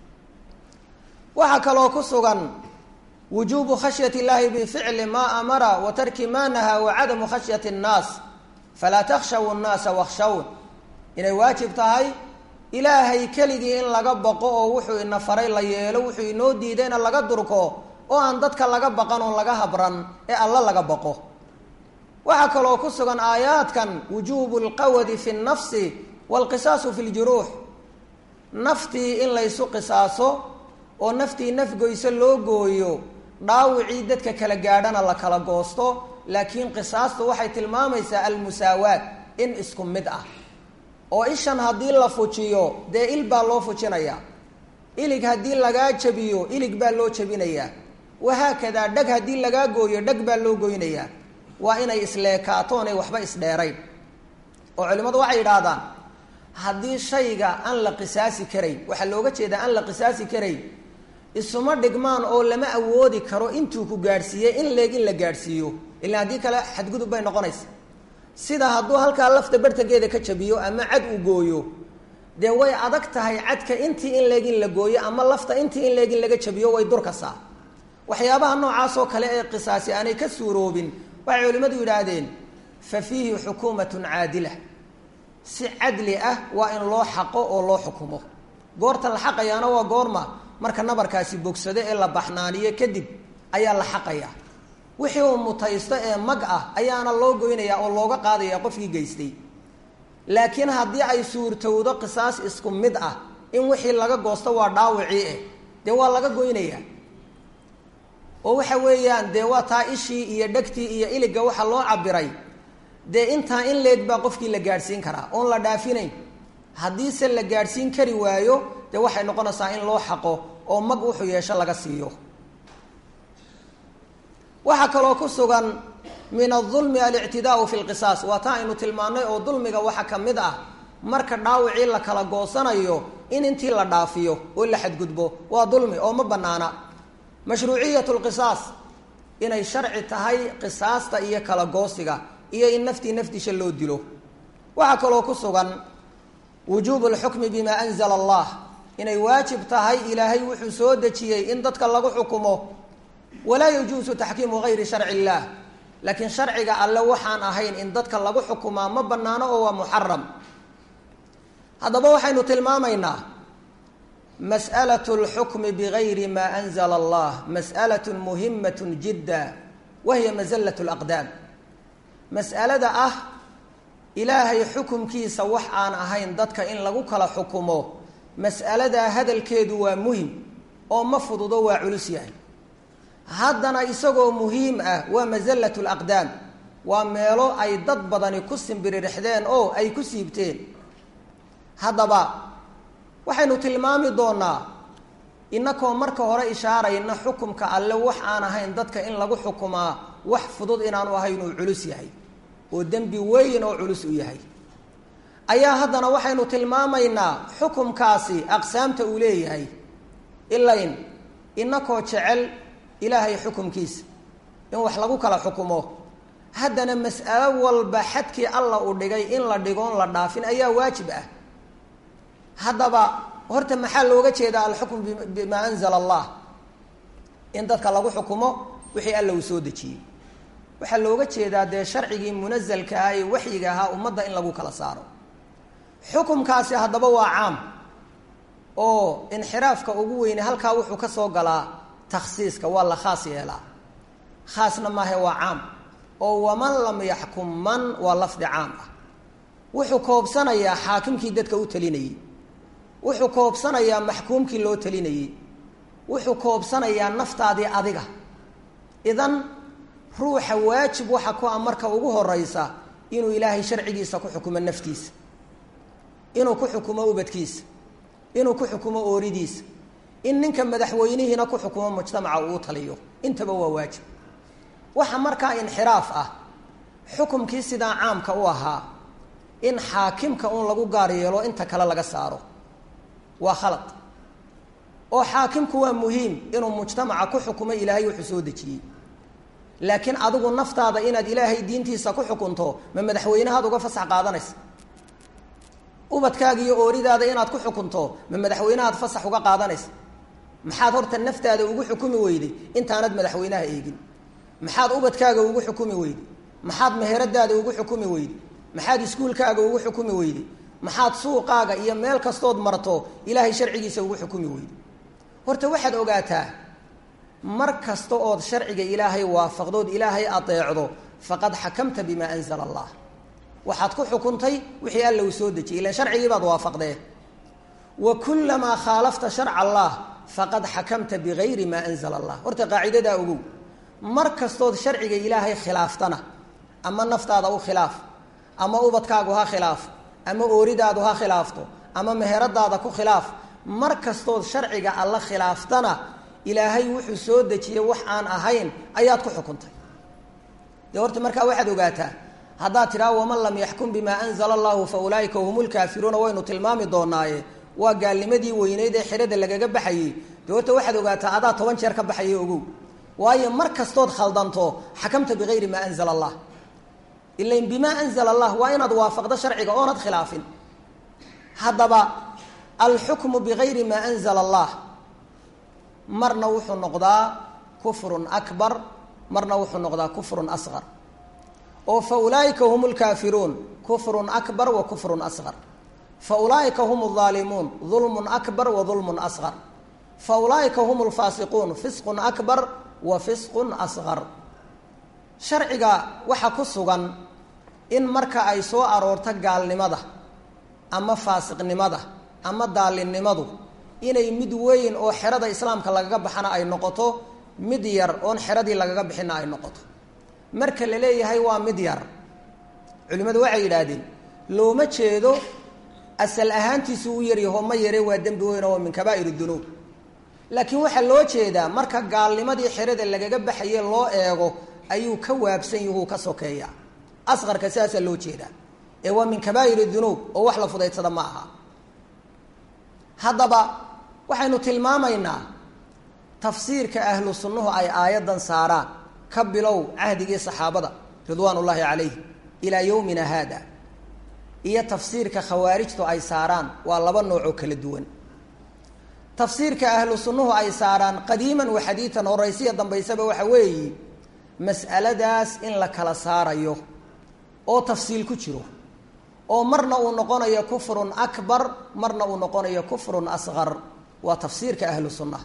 waxaa kaloo ku sugan wujuubu khashyati illaahi bificli maa amara wa tarki maa nahaa wa cadamu khashyati annaas falaa takhshaw nnaasa wakhshawn inay waajib tahay ilaahay keligii in laga baqo oo wuxuu ina faray la yeelo wuxuu inoo diidayna laga durko oo aan dadka laga baqan oon laga habran ee alla laga baqo waxaa kaloo ku sugan aayaadkan wujuubu lqawadi fi nnafsi waalqisaasu fi ljuruux naftii in laysu qisaaso oo naftii nafgoyso loo gooyo dhaawicii dadka kala gaadhana la kala goosto laakiin qisaastu waxay tilmaamaysaa almusaawaat in isku mid ah oo ishan haddii la fujiyo dee il baa loo fujinayaa ilig haddii lagaa jabiyo ilig baa loo jabinayaa wahaakadaa dheg haddii lagaa gooyo dheg baa loo goynayaa waa inay isleekaatoonay waxba isdheerayn oo culimmadu waxay yidhaahdaan haddii shayga aan la qisaasi karayn waxaa looga jeedaa aan la qisaasi karayn isuma dhigmaan oo lama awoodi karo intuu ku gaadhsiiyey in leeg in la gaadhsiiyo ilaa haddii kale xadgudub bay noqonaysa sida hadduu halkaa lafta bartankeeda ka jabiyo ama cad uu gooyo dee way adag tahay cadka intii in leeg in la gooyo ama lafta intii in leeg in laga jabiyo way durkasaa waxyaabaha noocaasoo kale ee qisaasi aanay ka suuroobin waxay culimmadu yidhaahdeen fa fiihi xukuumatun caadila si cadli ah waa in loo xaqo oo loo xukumo goorta la xaqayaana waa goorma marka nabarkaasi bogsado ee la baxnaaniyo kadib ayaa la xaqayaa wixii uu mutaysto ee mag ah ayaana loo goynayaa oo looga qaadaya qofkii geystay laakiin haddii ay suurtowdo qisaas isku mid ah in wixii laga goosto waa dhaawicii eh dee waa laga goynayaa oo waxa weeyaan dee waa taa ishii iyo dhegtii iyo iliga waxa loo cabiray dee intaa in leeg baa qofkii la gaadhsiin karaa oon la dhaafinayn haddiise la gaadhsiin kari waayo dee waxay noqonaysaa in loo xaqo oo mag wuxuu yeesho laga siiyo waxaa kaloo ku sugan min adulmi alictidaau fi lqisaas waa taa aynu tilmaannay oo dulmiga waxa ka mid ah marka dhaawicii la kala goosanayo in intii la dhaafiyo oo la xadgudbo waa dulmi oo ma banaana mashruuciyat lqisaas inay sharci tahay qisaasta iyo kala goosiga iyo in naftii naftiisha loo dilo waxaa kaloo ku sugan wujuubu lxukmi bima anzala allah inay waajib tahay ilaahay wuxuu soo dejiyey in dadka lagu xukumo walaa yajuusu taxkiimu gayri sharci illaah laakiin sharciga alle waxaan ahayn in dadka lagu xukumaa ma banaano oo waa muxaram haddaba waxaynu tilmaamaynaa mas'alaة اlxukmi bgayri ma anzla allah mas'alaة muhimaة jidda wahiya mazallaة اlaqdaam mas'alada ah ilaahay xukumkiisa wax aan ahayn dadka in lagu kala xukumo mas'aladaa hadalkeedu waa muhim oo ma fududo waa culus yahay haddana isagoo muhiim ah waa masallat laqdaam waa meelo ay dad badani ku simbiririxdeen oo ay ku siibteen haddaba waxaynu tilmaami doonaa inakoo marka hore ishaarayna xukumka alle wax aan ahayn dadka in lagu xukumaa wax fudud inaanu ahayn uu culus yahay oo dembi weyn oo culus u yahay ayaa haddana waxaynu tilmaamaynaa xukumkaasi aqsaamta uu leeyahay ilayn inakoo jecel ilaahay xukumkiisa in wax lagu kala xukumo haddana mas'alo walba xadkii alla uu dhigay in la dhigoon la dhaafin ayaa waajib ah haddaba horta maxaa looga jeedaa alxukm bimaa anzala allah in dadka lagu xukumo wixii alla uu soo dejiyey waxaa looga jeedaa dee sharcigii munazalka ah ee waxyiga ahaa ummadda in lagu kala saaro xukumkaasi haddaba waa caam oo inxiraafka ugu weyne halkaa wuxuu ka soo galaa takhsiiska waa la khaas yeelaa khaasna maahe waa caam oo waman lam yaxkum man waa lafdi caam ah wuxuu koobsanayaa xaakimkii dadka u talinayey wuxuu koobsanayaa maxkuumkii loo talinayey wuxuu koobsanayaa naftaadii adiga idan ruuxa waajib waxa ku ah marka ugu horeysa inuu ilaahay sharcigiisa ku xukumo naftiisa inuu ku xukumo ubadkiisa inuu ku xukumo ooridiisa in ninka madaxweynihiina ku xukumo mujtamaca uu taliyo intaba waa waajib waxa markaa inxiraaf ah xukumkii sidaa caamka u ahaa in xaakimka uun lagu gaar yeelo inta kale laga saaro waa khalad oo xaakimku waa muhiim inuu mujtamaca ku xukumo ilaahay wuxuu soo dejiyey laakiin adigu naftaada inaad ilaahay diintiisa ku xukunto ma madaxweynehaad uga fasax qaadanaysa ubadkaaga iyo ooridaada inaad ku xukunto ma madaxweynehaad fasax uga qaadanaysa maxaad horta naftaada ugu xukumi weyday intaanad madaxweynaha eegin maxaad ubadkaaga ugu xukumi weyday maxaad meheradaada ugu xukumi weyday maxaad iskuulkaaga ugu xukumi weyday maxaad suuqaaga iyo meel kastood marto ilaahay sharcigiisa ugu xukumi weyday horta waxaad ogaataa mar kasta ood sharciga ilaahay waafaqdood ilaahay adeecdo faqad xakamta bimaa anzala allah waxaad ku xukuntay wixii alla uu soo dejiyay ilan sharcigii baad waafaqdee wa kulamaa khaalafta sharca allah faqad xakamta bigayri maa anzala allah horta qaacidadaa ogow mar kastood sharciga ilaahay khilaaftana ama naftaada u khilaaf ama ubadkaagu ha khilaaf ama ooridaadu ha khilaafto ama meheradaada ku khilaaf mar kastood sharciga alla khilaaftana ilaahay wuxuu soo dejiyey wax aan ahayn ayaad ku xukuntay dee horta markaa waxaad ogaataa haddaad tidhaha waman lam yaxkum bimaa anzala allahu fa ulaaika hum lkaafiruuna waynu tilmaami doonaaye waa gaalnimadii weyneyd ee xirada lagaga baxayey dee horta waxaad ogaataa adaa toban jeer ka baxaya ogow waayo mar kastood khaldanto xakamta bigayri maa anzala allah ilain bimaa anzala allah waa inaad waafaqdo sharciga oonad khilaafin haddaba alxukmu bigayri maa anzala allah marna wuxuu noqdaa kufrun akbar marna wuxuu noqdaa kufrun asqar oo fa ulaaika hum lkaafiruun kufrun akbar wa kufrun asqar fa ulaaika hum aalimuun dulmun akbar wa dulmun asqar fa ulaaika hum lfaasiquun fisqun akbar wa fisqun asqar sharciga waxa ku sugan in marka ay soo aroorto gaalnimada ama faasiqnimada ama daalinimadu inay mid weyn oo xerada islaamka lagaga baxana ay noqoto mid yar oon xeradii lagaga bixina ay noqoto marka la leeyahay waa mid yar culimmadu waxay yidhaahdeen looma jeedo asal ahaantiisu u yaryaho ma yare waa dembi weyn oo min kabaa'ir dunuub laakiin waxaa loo jeedaa marka gaalnimadii xerada lagaga baxaye loo eego ayuu ka waabsan yuhuu ka sokeeya asqarka sidaasaa loo jeedaa ee waa min kabaa'ir dunuub oo wax la fudaydsada ma aha haddaba waxaynu tilmaamaynaa tafsiirka ahlu sunnuhu ay aayaddan saaraan ka bilow cahdigii saxaabada ridwaan ullaahi calayh ilaa yowmina haada iyo tafsiirka khawaarijtu ay saaraan waa laba noocoo kala duwan tafsiirka ahlu sunnuhu ay saaraan qadiiman wa xadiitan horaysiya dambaysaba waxa weeyi mas'aladaas in la kala saarayo oo tafsiil ku jiro oo marna uu noqonayo kufrun akbar marna uu noqonayo kufrun asqar waa tafsiirka ahlu sunnaha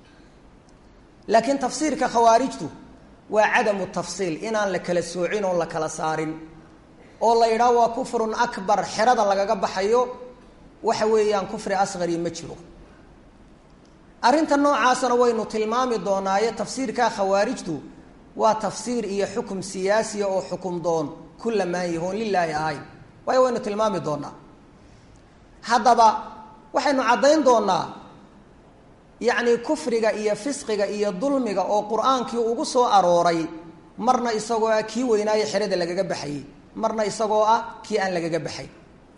laakiin tafsiirka khawaarijtu waa cadamu tafsiil inaan la kala soocin oon la kala saarin oo la yidhaah waa kufrun akbar xerada lagaga baxayo waxa weeyaan kufri asqari ma jiro arrinta noocaasna waynu tilmaami doonaaye tafsiirka khawaarijtu waa tafsiir iyo xukum siyaasiya oo xukum doon ku lamaan yahoon lilaahi ahayn waayo waynu tilmaami doonaa haddaba waxaynu caddayn doonaa yacni kufriga iyo fisqiga iyo dulmiga oo qur-aankii ugu soo arooray marna isagoo ah kii weynaaye xerada lagaga baxayey marna isagoo ah kii aan lagaga baxay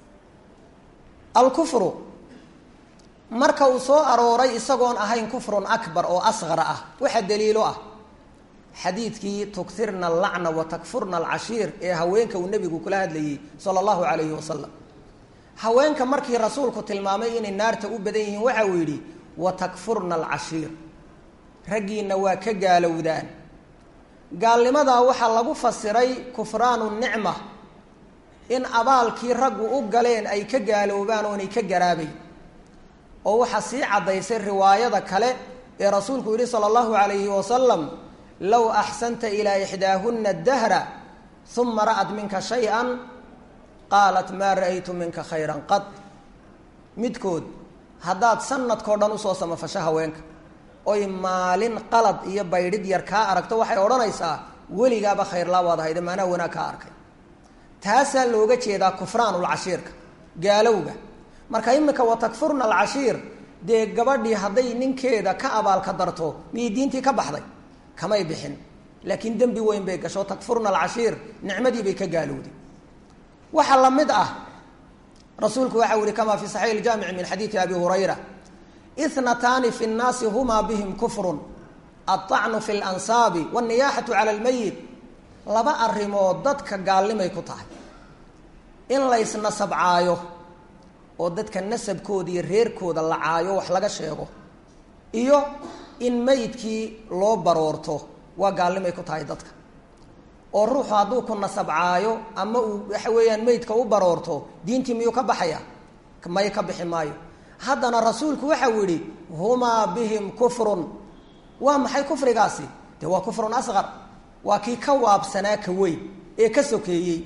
alkufru marka uu soo arooray isagoon ahayn kufrun akbar oo asqar ah waxa daliilo ah xadiidkii tukirna alacna wa takfurna alcashiir ee haweenka uu nebigu kula hadlayey sala allahu calayhi wasalam haweenka markii rasuulku tilmaamay inay naarta u badan yihiin waxa uu yidhi wa takfurna alcashiir raggiina waa ka gaalowdaan gaalnimadaa waxaa lagu fasiray kufraanu nicma in abaalkii raggu u galeen ay ka gaaloobaan oonay ka garaabayn oo waxaa sii caddaysay riwaayada kale ee rasuulku yihi sala allahu calayhi wasalam low axsanta ilaa ixdaahunna dahra uma ra'at minka shay-an qaalat maa ra'aytu minka khayran qad midkood haddaad sanadkao dhan usoo samafasho haweenka oy maalin qalad iyo baydhid yar kaa aragto waxay odhanaysaa weligaaba khayrlaa waad ahayde maanaa wanaag kaa arkay taasaa looga jeedaa kufraanulcashiirka gaalowga marka imika wa takfurna alcashiir dee gabadhii hadday ninkeeda ka abaalka darto miyay diintii ka baxday kamay bixin laakiin dembi weyn bay gasho takfurna alcashiir nicmadii bay ka gaalowday waxaa la mid ah rasuulku waxau yihi kama fi saxiix iljaamici min xadiidi abi hurayra ithnataani fi nnaasi humaa bihim kufrun alطacnu fi lansaabi wاlniyaaxatu cala lmayit laba arrimood dadka gaalnimay ku tahay in laysnasabcaayo oo dadka nasabkooda iyo reerkooda la caayo wax laga sheego iyo in meydkii loo baroorto waa gaalnimay ku tahay dadka oo ruuxu hadduu ku nasabcaayo ama uu waxa weeyaan meydka u baroorto diintii miyuu ka baxaya may ka bixi maayo haddana rasuulku waxau yihi humaa bihim kufrun waa maxay kufrigaasi de waa kufrun asqar waa kii ka waabsanaa ka weyn ee ka sokeeyey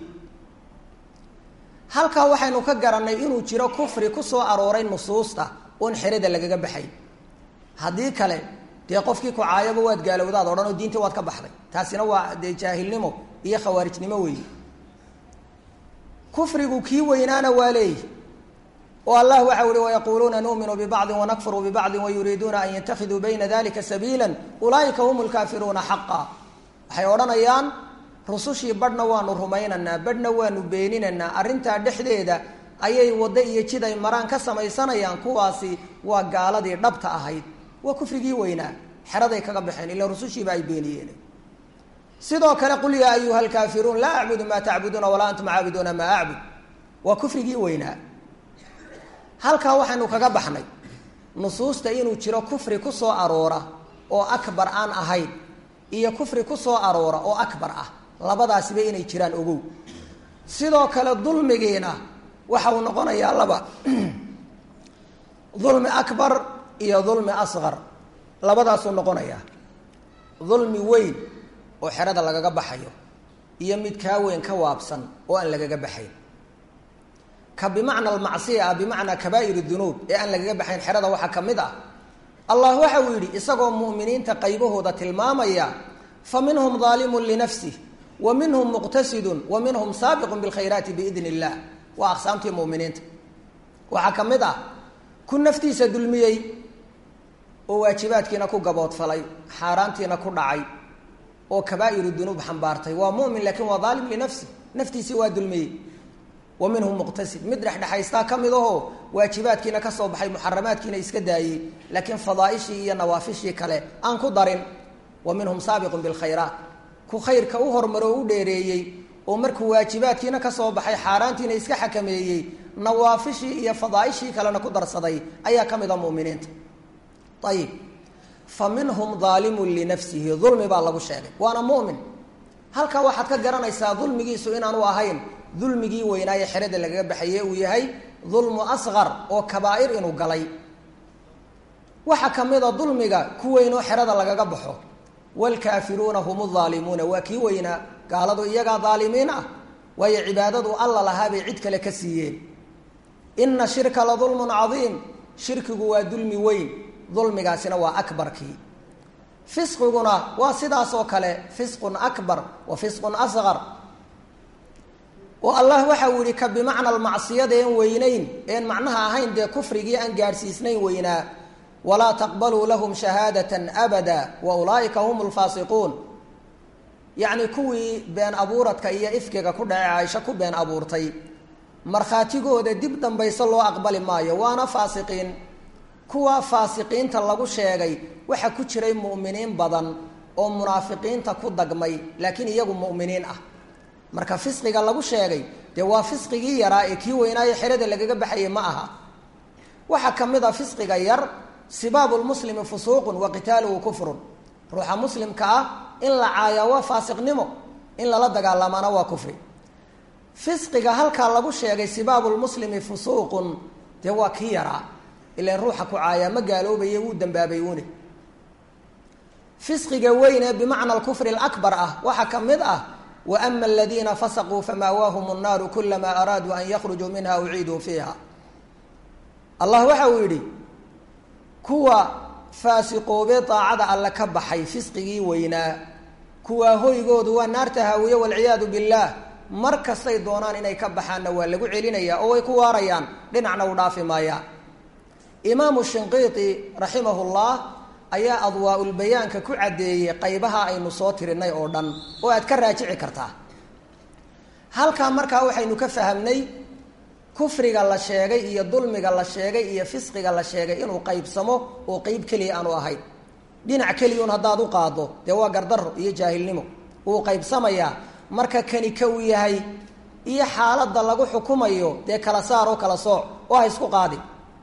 halkaa waxaynu ka garannay inuu jiro kufri ku soo arooray nusuusta oon xerada lagaga baxay haddii kale dee qofkii ku caayaba waad gaalowdaad odhan oo diintii waad ka baxday taasina waa dee jaahilnimo iyo khawaarijnimo weeye kufrigu kii weynaana waa leeyi oo allah waxa uhi wayaquuluuna nu'minu bibacdi wanakfuru bibacdi wayuriiduuna an yatakiduu bayna dalika sabiila ulaa'ika hum lkaafiruuna xaqa waxay odhanayaan rusushii badhna waanu rumaynaynaa badhna waanu beeninaynaa arrintaa dhexdeeda ayay waddo iyo jid ay maraan ka samaysanayaan kuwaasi waa gaaladii dhabta ahayd waa kufrigii weynaa xeraday kaga baxeen ila rusushiiba ay beeniyeen sidoo kale qul yaa ayuha alkaafiruun laa acbudu maa tacbuduuna walaa antum caabiduuna maa acbud waa kufrigii weynaa halkaa waxaynu kaga baxnay nusuusta inuu jiro kufri ku soo aroora oo akbar aan ahayn iyo kufri ku soo aroora oo akbar ah labadaasiba inay jiraan ogow sidoo kale dulmigiina waxa uu noqonayaa laba dulmi akbar iyo dulmi asqar labadaasuu noqonayaa dulmi weyn oo xerada lagaga baxayo iyo mid kaa weyn ka waabsan oo aan lagaga baxayn ka bimacna almacsiya ah bimacnaa kabaa'ir dunuub ee aan lagaga baxayn xerada waxaa ka mid ah allah waxa uu yidhi isagoo mu'miniinta qaybahooda tilmaamaya fa minhum daalimun linafsih wa minhum muqtasidun wa minhum saabiqun bilkhayraati biidn illah waa aqsaamtii muminiinta waxaa ka mid ah ku naftiisa dulmiyey oo waajibaadkiina ku gaboodfalay xaaraantiina ku dhacay oo kabaa'iru dunuub xambaartay waa mumin laakiin waa daalim linafsi naftiisii waa dulmiyey wa minhum muqtasid mid dhexdhexaystaa ka mid ahoo waajibaadkiina ka soo baxay muxaramaadkiina iska daayey laakiin fadaaishii iyo nawaafishii kale aan ku darin wa minhum saabiqun bilkhayraat ku khayrka u hormaro o u dheereeyey oo markuu waajibaadkiina ka soo baxay xaaraantiina iska xakameeyey nawaafishii iyo fadaaishii kalena ku darsaday ayaa ka mid a muminiinta ayib fa minhum daalimun linafsihi dulmi baa lagu sheegay waana mumin halkaa waxaad ka garanaysaa dulmigiisu inaanu ahayn dulmigii weynaaye xerada lagaga baxaye uu yahay dulmu asqar oo kabaa'ir inuu galay waxaa ka mid a dulmiga ku weyn oo xerada lagaga baxo waalkaafiruuna hum aalimuuna waa kii weynaa gaaladu iyagaa daalimiin ah waayo cibaadadu alla lahaa bay cid kale ka siiyeen ina shirka la dulmun cadiim shirkigu waa dulmi weyn dulmigaasina waa akbarkii fisqiguna waa sidaas oo kale fisqun akbar wa fisqun asqar oo allah waxa uu yihi ka bimacna almacsiyada een weynayn een macnaha ahayn dee kufrigii aan gaadhsiisnayn weynaa walaa taqbaluu lahum shahaadatan abada wa ulaa'ika hum lfaasiquun yacni kuwii been abuuradka iyo ifkiga ku dhace caaisho ku been abuurtay markhaatigooda dib dambayse loo aqbali maayo waana faasiqiin kuwa faasiqiinta lagu sheegay waxa ku jiray mu'miniin badan oo munaafiqiinta ku dagmay laakiin iyagu mu'miniin ah marka fisqiga lagu sheegay dee waa fisqigii yaraa ee kii weynaayo xerada lagaga baxayay ma aha waxaa ka mid a fisqiga yar sibaabu lmuslimi fusuuqun wa qitaaluhu kufrun ruuxa muslimka ah in la caayaa waa faasiqnimo in lala dagaalamaana waa kufri fisqiga halkaa lagu sheegay sibaabu lmuslimi fusuuqun dee waa kii yaraa ilan ruuxa ku caayaa ma gaaloobaye wuu dambaabay une fisqiga weyn ee bimacna alkufri alakbar ah waxaa ka mid ah wa ama aladiina fasaquu famaawaahum nnaaru kulamaa araaduu an yakhrujuu minha uciiduu fiiha allah waxa uu yidhi kuwa faasiqoobee daacada alle ka baxay fisqigii weynaa kuwaa hoygoodu waa naarta haawiye walciyaadu billaah mar kastay doonaan inay ka baxaanna waa lagu celinayaa oo way ku waarayaan dhinacna u dhaafi maayaan imaamu shinqiiti raximahullah ayaa adwaa-ulbayaanka ku caddeeyey qaybaha aynu soo tirinay oo dhan oo aad ka raajici kartaa halkaa markaa waxaynu ka fahamnay kufriga la sheegay iyo dulmiga la sheegay iyo fisqiga la sheegay inuu qaybsamo oo qeyb keliya aanu ahayn dhinac keliyun haddaad u qaado dee waa gardaro iyo jaahilnimo wuu qaybsamayaa marka kani ka uu yahay iyo xaaladda lagu xukumayo dee kala saar oo kala sooc oo ha isku qaadi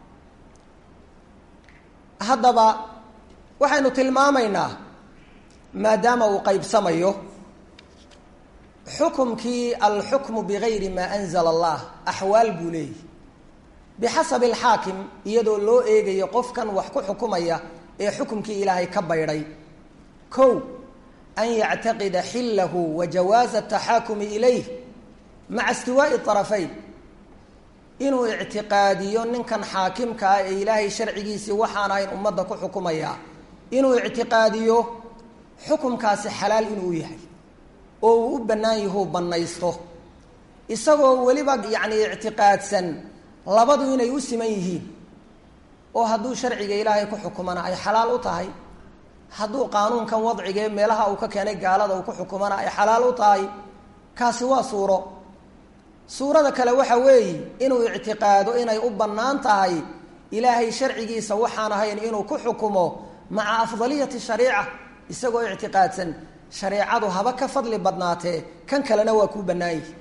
haddaba waxaynu tilmaamaynaa maadaama uu qaybsamayo xukumkii alxukmu bigayri maa anzala allah axwaal buu leeyahy bixasabi alxaakim iyadoo loo eegayo qofkan wax ku xukumaya ee xukumkii ilaahay ka baydhay kow an yactaqida xillahu wa jawaaza ataxaakumi ilayh maca istiwaa'i arafayn inuu ictiqaadiyo ninkan xaakimka ah ee ilaahay sharcigiisii waxaan ahayn ummadda ku xukumaya inuu ictiqaadiyo xukumkaasi xalaal inuu yahay oo uu u bannaan yahuu bannaysto isagoo weliba yacni ictiqaadsan labadu inay u siman yihiin oo hadduu sharciga ilaahay ku xukumana ay xalaal u tahay hadduu qaanuunkan wadciga ee meelaha uu ka keenay gaalada uu ku xukumana ay xalaal u tahay kaasi waa suuro suurada kale waxa weeye inuu ictiqaado inay u bannaan tahay ilaahay sharcigiisa waxaan ahayn inuu ku xukumo maca afdaliyati shariica isagoo ictiqaadsan shareecadu haba ka fadli badnaatee kan kalena waa kuu bannaan yihi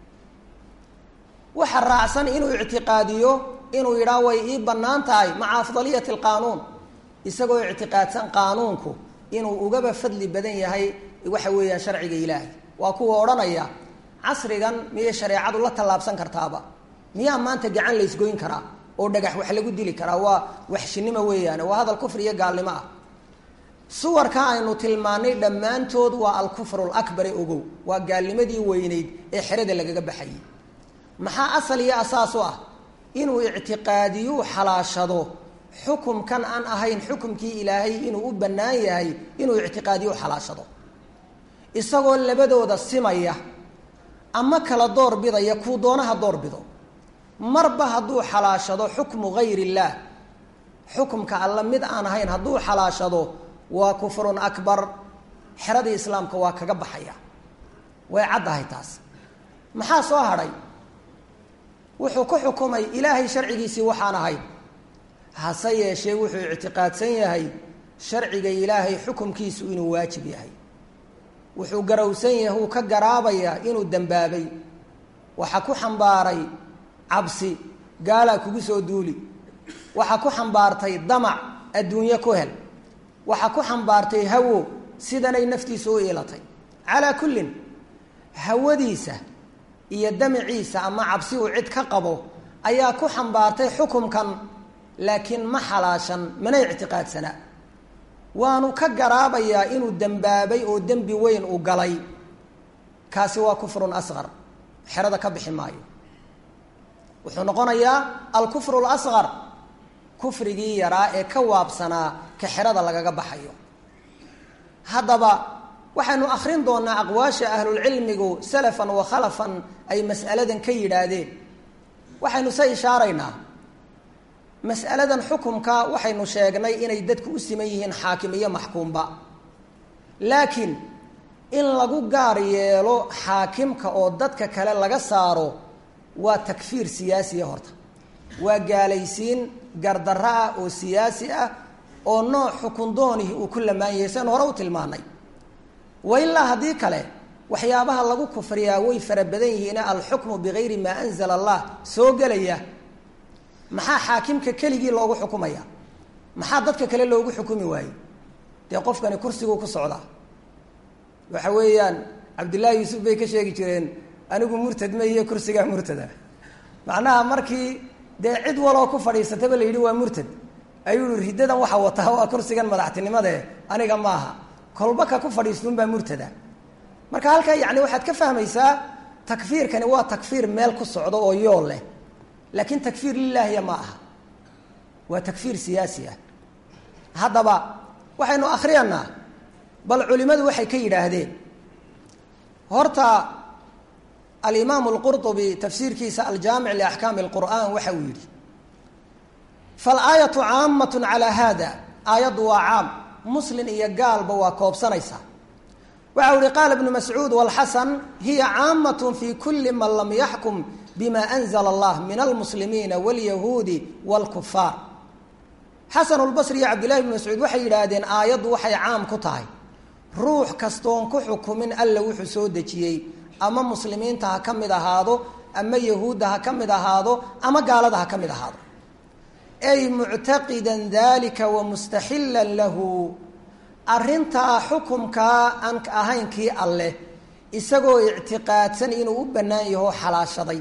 waxa raacsan inuu ictiqaadiyo inuu yidhaah way ii bannaan tahay maca afdaliyati alqaanuun isagoo ictiqaadsan qaanuunku inuu ugaba fadli badan yahay waxa weeyaan sharciga ilaahay waa kuwa odhanaya casrigan miyay shareecadu la tallaabsan kartaaba miyaa maanta gacan laysgoyn karaa oo dhagax wax lagu dili karaa waa waxshinimo weeyaane waa hadal kufri iyo gaalnimo ah suwarka aynu tilmaanay dhammaantood waa alkufru lakbare ogow waa gaalnimadii weyneyd ee xerada lagaga baxayay maxaa asal iyo asaas u ah inuu ictiqaadiyuu xalaashado xukumkan aan ahayn xukumkii ilaahay inuu u bannaan yahay inuu ictiqaadiyu xalaashado isagoo labadooda simaya ama kala door bidaya kuu doonaha door bido marba hadduu xalaashado xukmu gayr illaah xukumka alla mid aan ahayn hadduu xalaashado waa kufrun akbar xeradii islaamka waa kaga baxaya way caddahay taas maxaa soo hadhay wuxuu ku xukumay ilaahay sharcigiisii waxaan ahayn hase yeeshee wuxuu ictiqaadsan yahay sharciga ilaahay xukumkiisu inuu waajib yahay wuxuu garowsan yahay uu ka garaabayaa inuu dembaabay waxaa ku xambaaray cabsi gaalaa kugu soo duuli waxaa ku xambaartay damac adduunye ku hel waxaa ku xambaartay hawo sidanay naftiisa u iilatay calaa kullin hawadiisa iyo damaciisa ama cabsi uu cid ka qabo ayaa ku xambaartay xukumkan laakiin ma xalaashan mana ictiqaadsanaa waanu ka garaabayaa inuu dembaabay oo dembi weyn u galay kaasi waa kufrun asqar xerada ka bixi maayo wuxuu noqonayaa alkufru lasqar kufrigii yaraa ee ka waabsanaa ka xerada lagaga baxayo haddaba waxaynu akrin doonaa aqwaasha ahlulcilmigu salafan wa khalafan ay mas'aladan ka yidhaahdeen waxaynu se ishaaraynaa mas'aladan xukumka waxaynu sheegnay inay dadku u siman yihiin xaakim iyo maxkuumba laakiin in lagu gaar yeelo xaakimka oo dadka kale laga saaro waa takfiir siyaasiya horta waa gaalaysiin gardarro ah oo siyaasi ah oo nooc xukun doonihi uu ku lamaan yahay sian hore u tilmaanay wa ilaa haddii kale waxyaabaha lagu kufriyaa way fara badan yihiine alxukmu bigayri maa anzala allah soo gelaya maxaa xaakimka keligii loogu xukumaya maxaa dadka kale loogu xukumi waayey dee qofkani kursiguu ku socdaa waxa weeyaan cabdullaahi yuusuf bay ka sheegi jireen anigu murtad ma iyo kursigaa murtada macnaha markii dee cid waloo ku fadhiisataba la yidhi waa murtad ayuu yihi riddadan waxa wataa waa kursigan madaxtinimade aniga maaha kolba ka ku fadhiistuunbaa murtada marka halkaa yacni waxaad ka fahmaysaa takfiirkani waa takfiir meel ku socdo oo yool leh laakiin takfiir lilaahiya ma aha waa takfiir siyaasi ah haddaba waxaynu akriyanaa bal culimadu waxay ka yidhaahdeen horta alimaamu alqurطubi tafsiirkiisa aljaamic liaxkaami اlqur'an waxa uu yidhi faalaayatu caamat calaa hada aayaddu waa caam muslin iyo gaalba waa koobsanaysaa waxa u ihi qaala ibnu mascuud walxasan hiya caamat fi kuli man lam yaxkum bima anzla allah min almuslimiina wاlyahuudi wاlkufaar xasan lbasri iyo cabdillahi bn mascuud waxay yidhaahdeen aayaddu waxay caam ku tahay ruux kastoon ku xukumin alla wuxuu soo dejiyey ama muslimiinta ha ka mid ahaado ama yahuudda ha ka mid ahaado ama gaalada ha ka mid ahaado ay muctaqidan dalika wa mustaxilan lahu arrintaa xukumkaa aan ahayn kii alleh isagoo ictiqaadsan inuu u bannaan yaho xalaashaday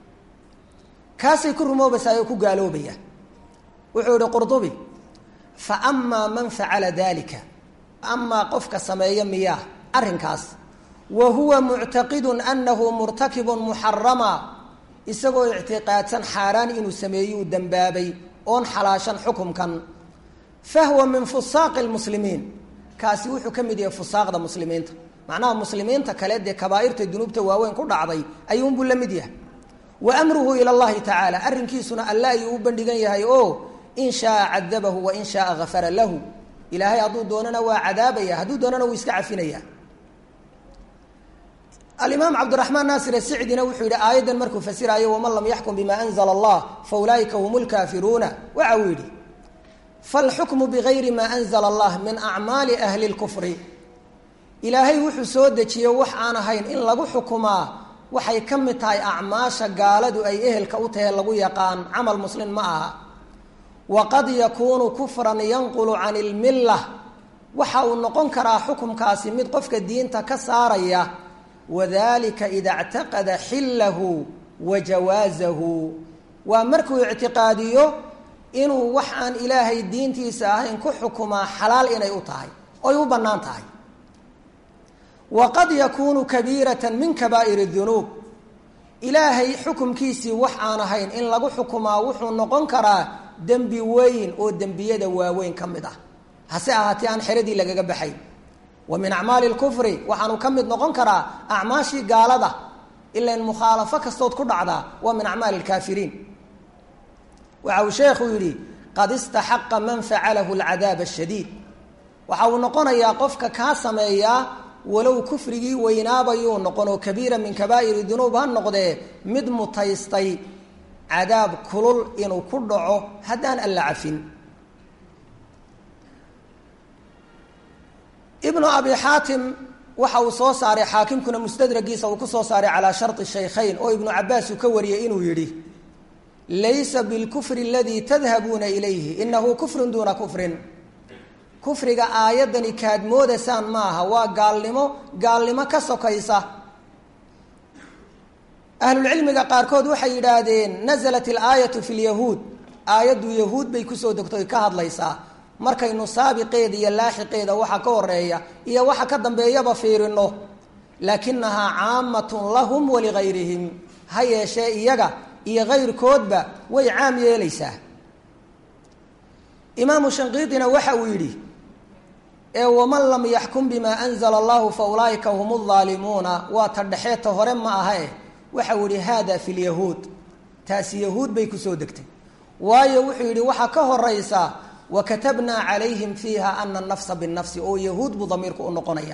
kaasay ku rumoobaysaa oo ku gaaloobaya wuxuu yihi qurdubi fa amaa man facala dalika amaa qofka sameeya miyaa arrinkaas wa huwa muctaqidun anahu murtakibun muxarama isagoo ictiqaadsan xaaraan inuu sameeyuu dembaabay oon xalaashan xukumkan fahwa min fusaaqi lmuslimiin kaasi wuxuu ka mid yahay fusaaqda muslimiinta macnaha muslimiinta kale dee kabaairta dunuubta waaweyn ku dhacday ayuunbuu la mid yahay wa amruhu ila llahi tacaala arrinkiisuna alle ayuu u bandhigan yahay oo in shaaa cadabahu wa in shaaa gafara lahu ilaahay hadduu doonana waa cadaabaya hadduu doonana wuu iska cafinaya alimaam cabdiraxmaan naasir asicdina wuxuu yihi aayaddan markuu fasiraayo waman lam yaxkum bima anzla allah fa ulaaika hum lkaafiruuna waxa uu yidhi falxukmu bigayri maa anzla allah min acmaali ahli lkufri ilaahay wuxuu soo dejiye wax aan ahayn in lagu xukumaa waxay ka mid tahay acmaasha gaaladu ay ehelka u tahe lagu yaqaan camal muslim ma aha waqad yakuunu kufran yanqulu can ilmilla waxa uu noqon karaa xukumkaasi mid qofka diinta ka saaraya wadalika ida ctaqada xillahu wa jawaazahu waa markuu ictiqaadiyo inuu wax aan ilaahay diintiisa ahayn ku xukumaa xalaal inay u tahay oy u bannaan tahay waqad yakuunu kabiirata min kabaa'ir dunuub ilaahay xukumkiisii wax aan ahayn in lagu xukumaa wuxuu noqon karaa dembi weyn oo dembiyada waaweyn ka mid ah hase ahaatee aan xeradii lagaga baxay wa min acmaali lkufri waxaanu ka mid noqon karaa acmaashii gaalada ilan mukhaalafo kastood ku dhacdaa waa min acmaali lkaafiriin waxa uu sheekhu yidhi qad istaxaqa man facalahu alcadaab ashadiid waxa uu noqonayaa qofka kaa sameeyaa walow kufrigii weynaabayuu noqon oo kabiira min kabaa'iri dunuub ha noqdee mid mutaystay cadaab kulul inuu ku dhaco haddaan alla cafin ibnu abi xaatim waxa uu soo saaray xaakimkuna mustadragiisa uu ku soo saaray calaa sharطi shaykhayn oo ibnu cabaas uu ka wariyey inuu yidhi laysa bilkufri aladii tadhabuuna ilayhi inahu kufrun duuna kufrin kufriga aayaddani kaad moodaysaan maaha waa gaalnimo gaalnimo ka sokaysa ahlulcilmiga qaarkood waxay yidhaahdeen nasalat ilaayatu fi lyahuud aayaddu yahuud bay kusoo degtoy ka hadlaysaa markaynu saabiqeeda iyo laaxiqeeda waxa ka horeeya iyo waxa ka dambeeyaba fiirino laakinahaa caamatun lahum waligayrihim ha yeeshee iyaga iyo kayrkoodba way caam yeelaysaa imaamu shanqiidina waxa uu yidhi ee waman lam yaxkum bimaa anzala allahu fa ulaa'ika hum aalimuuna waa ta dhexeeta hore ma aha eh waxa uu yihi haada fi lyahuud taasi yahuud bay kusoo degtay waayo wuxuu yidhi waxaa ka horaysa wakatabnaa calayhim fiiha ana anafsa binnafsi oo yahuud buu damiirku u noqonaya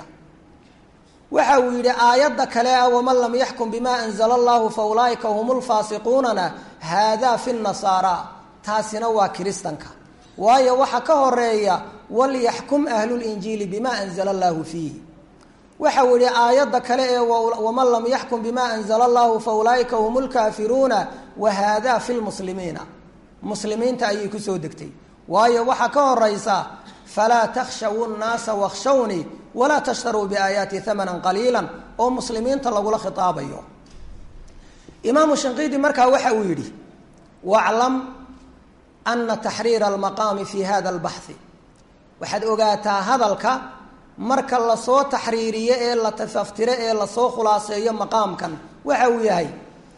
waxa uu yidhi aayadda kale ah waman lam yaxkum bimaa anzala allahu fa ulaa'ika hum lfaasiquunana haadaa fi nasaara taasina waa kiristanka waayo waxaa ka horeeya walyaxkum ahlulinjiili bima anzala allahu fiihi waxa uu yihi aayadda kale ee waman lam yaxkum bima anzala allahu fa ulaa'ika hum lkaafiruuna wa haadaa fi lmuslimiina muslimiinta ayay kusoo degtay waayo waxaa ka horeysa falaa takhshaw nnaasa wakhshawnii walaa tashtaruu biaayaati hamanan qaliila oo muslimiinta lagula khitaabayo imaamu shinqiidi markaa waxa uu yidhi waclam ana taxriira almaqaami fi hada albaxhi waxaad ogaataa hadalka marka lasoo taxriiriyo ee la tafaftiro ee lasoo khulaaseeyo maqaamkan waxa uu yahay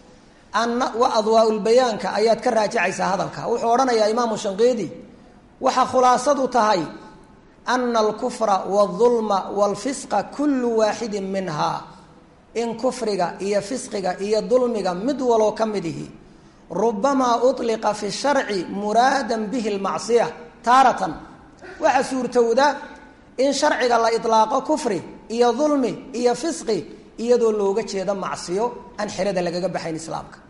ana adwaa-ulbayaanka ayaad ka raajacaysaa hadalka wuxuu odhanayaa imaamu shanqiidi waxaa khulaasadu tahay ana alkufra wاlظulma wاlfisqa kulu waaxidin minha in kufriga iyo fisqiga iyo dulmiga mid waloo ka mid ihi rubamaa uطliqa fi sharci muraadan bihi lmacsiya taaratan waxaa suurtowda in sharciga la iطlaaqo kufri iyo dulmi iyo fisqi iyadoo looga jeedo macsiyo aan xerada lagaga baxayn islaamka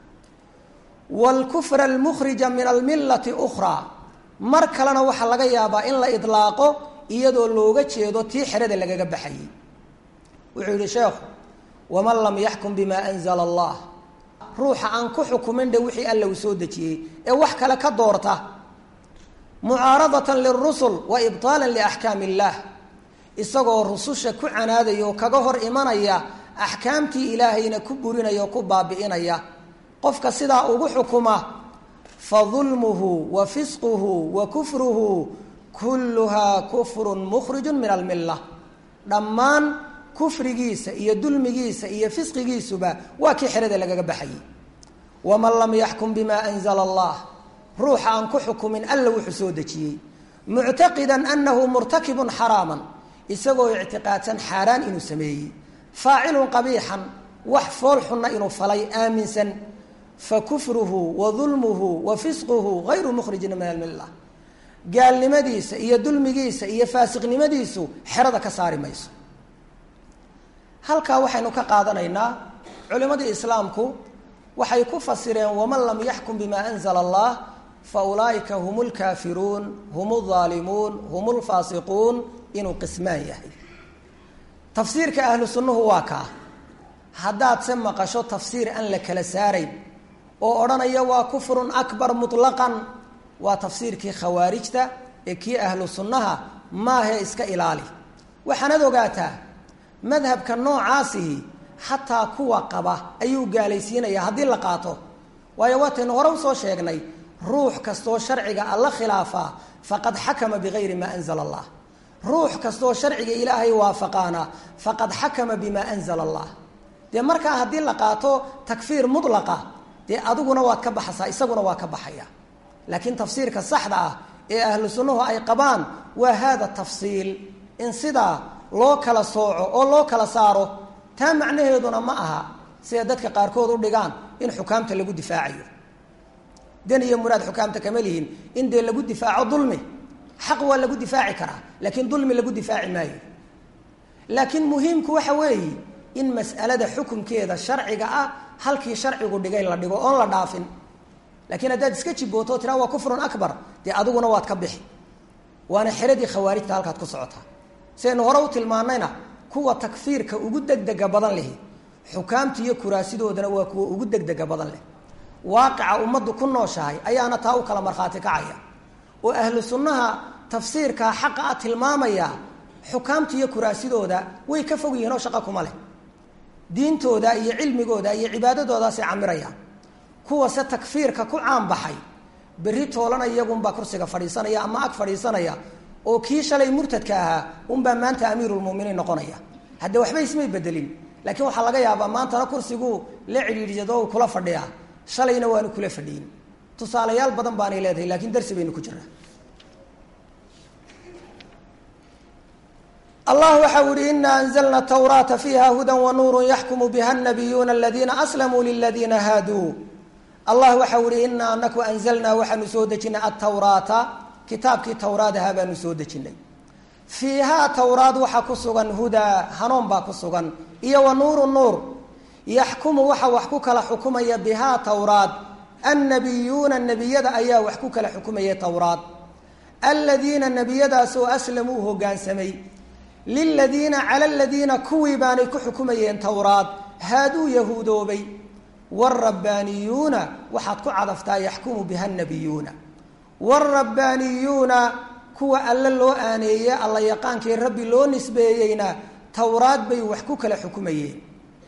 wاlkufra almukhrija min almilati ukhraa mar kalena waxaa laga yaabaa in la iطlaaqo iyadoo looga jeedo tii xerada lagaga baxayay wuxuu yihi sheekhu waman lam yaxkum bima anzla allah ruuxa aan ku xukumin dhe wixii alla uu soo dejiyey ee wax kale ka doorta mucaaradatan lirusul wa ibطaalan liaxkaam illah isagoo rususha ku canaadaya oo kaga hor imanaya axkaamtii ilaahayna ku burinaya oo ku baabi'inaya qofka sidaa ugu xukuma fa dulmuhu wa fisquhu wa kufruhu kulluhaa kufrun mukhrijun min almilla dhammaan kufrigiisa iyo dulmigiisa iyo fisqigiisuba waa kii xerada lagaga baxayay waman lam yaxkum bima anzla allah ruuxa aan ku xukumin alla wuxuu soo dejiyey muctaqidan anahu murtakibun xaraaman isagoo ictiqaadsan xaaraan inuu sameeyey faacilun qabiixan wax fool xunna inuu falay aaminsan fa kufruhu wa dulmuhu wa fisquhu hayru mukhrijin min almilla gaalnimadiisa iyo dulmigiisa iyo faasiqnimadiisu xerada ka saari mayso halkaa waxaynu ka qaadanaynaa culimadii islaamku waxay ku fasireen waman lam yaxkum bima anzla allah fa ulaa'ika hum lkaafiruun hum اaalimuun hum lfaasiquun inuu qismaan yahay tafsiirka ahlu sunnuhu waa kaa haddaad se maqasho tafsiir aan la kala saarayn oo odhanaya waa kufrun akbar muطlaqan waa tafsiirkii khawaarijta ee kii ahlu sunnaha maahee iska ilaali waxaanad ogaataa madhabka noocaasihi xataa kuwa qaba ayuu gaalaysiinaya haddii la qaato waayo waataynu hore usoo sheegnay ruux kastoo sharciga alla khilaafaa faqad xakama bigayri maa anzala allah ruux kastoo sharciga ilaahay waafaqaana faqad xakama bimaa anzala allah dee markaa haddii la qaato takfiir mutlaqa dee adiguna waad ka baxaysaa isaguna waa ka baxaya laakiin tafsiirka saxda ah ee ahlu sunnuhu ay qabaan waa hada tafsiil in sidaa loo kala sooco oo loo kala saaro taa macnaheeduna ma aha sida dadka qaarkood u dhigaan in xukaamta lagu difaacayo dan iyo muraad xukaamta kama lihin in dee lagu difaaco dulmi xaq waa lagu difaaci karaa laakiin dulmi lagu difaaci maayo laakiin muhiimku waxa weeye in mas'alada xukunkeeda sharciga ah halkii sharcigu dhigay la dhigo oon la dhaafin laakiin haddaad iska jibooto tiraa waa kufrun akbar dee adiguna waad ka bixi waana xeradii khawaarijta halkaad ku socotaa sidaynu hore u tilmaanayna kuwa takfiirka ugu degdega badan lehi xukaamta iyo kuraasidoodana waa kuwa ugu degdega badan leh waaqica ummaddu ku nooshahay ayaana taa u kala markhaati kacaya oo ahlu sunnaha tafsiirkaa xaqa a tilmaamaya xukaamta iyo kuraasidooda way ka fog yihiin oo shaqa kuma leh diintooda iyo cilmigooda iyo cibaadadoodaasay camirayaan kuwase takfiirka ku caanbaxay berri toolana iyagunbaa kursiga fadhiisanaya ama ag fadhiisanaya oo kii shalay murtadka ahaa unbaa maanta amiirulmuminiin noqonaya hadde waxba ismay bedelin laakiin waxaa laga yaabaa maantana kursiguu la cidhiidhsado u kula fadhiyaa shalayna waanu kula fadhiyin tusaalayaal badan baanay leedahay lakiin darsi baynu ku jiraa allah waxa u yihi ina anzlna tawraata fiiha huda wanuuru yaxkumu biha nabiyuuna aladiina aslamuu liladiina haaduu allah waxa u yihi inaa anaku anzalnaa waxaanu soo dejinay atawraata kitaabkii tawraad ahaa baanu soo dejinay fiihaa tawraad waxaa ku sugan hudaa hanuun baa ku sugan iyo wa nuuru nuur yaxkumu waxa wax ku kala xukumaya bihaa tawraad annabiyuuna nebiyada ayaa wax ku kala xukumaya tawraad aladiina nebiyadaasoo aslamuu hogaansamay liladiina cala aladiina kuwii baanay ku xukumayeen tawraad haaduu yahuudoobay waalrabbaaniyuuna waxaad ku cadaftaa yaxkumu biha nabiyuuna waalrabbaaniyuuna kuwa alle loo aaneeye alla yaqaankii rabbi loo nisbeeyeyna tawraad bay wax ku kala xukumayeen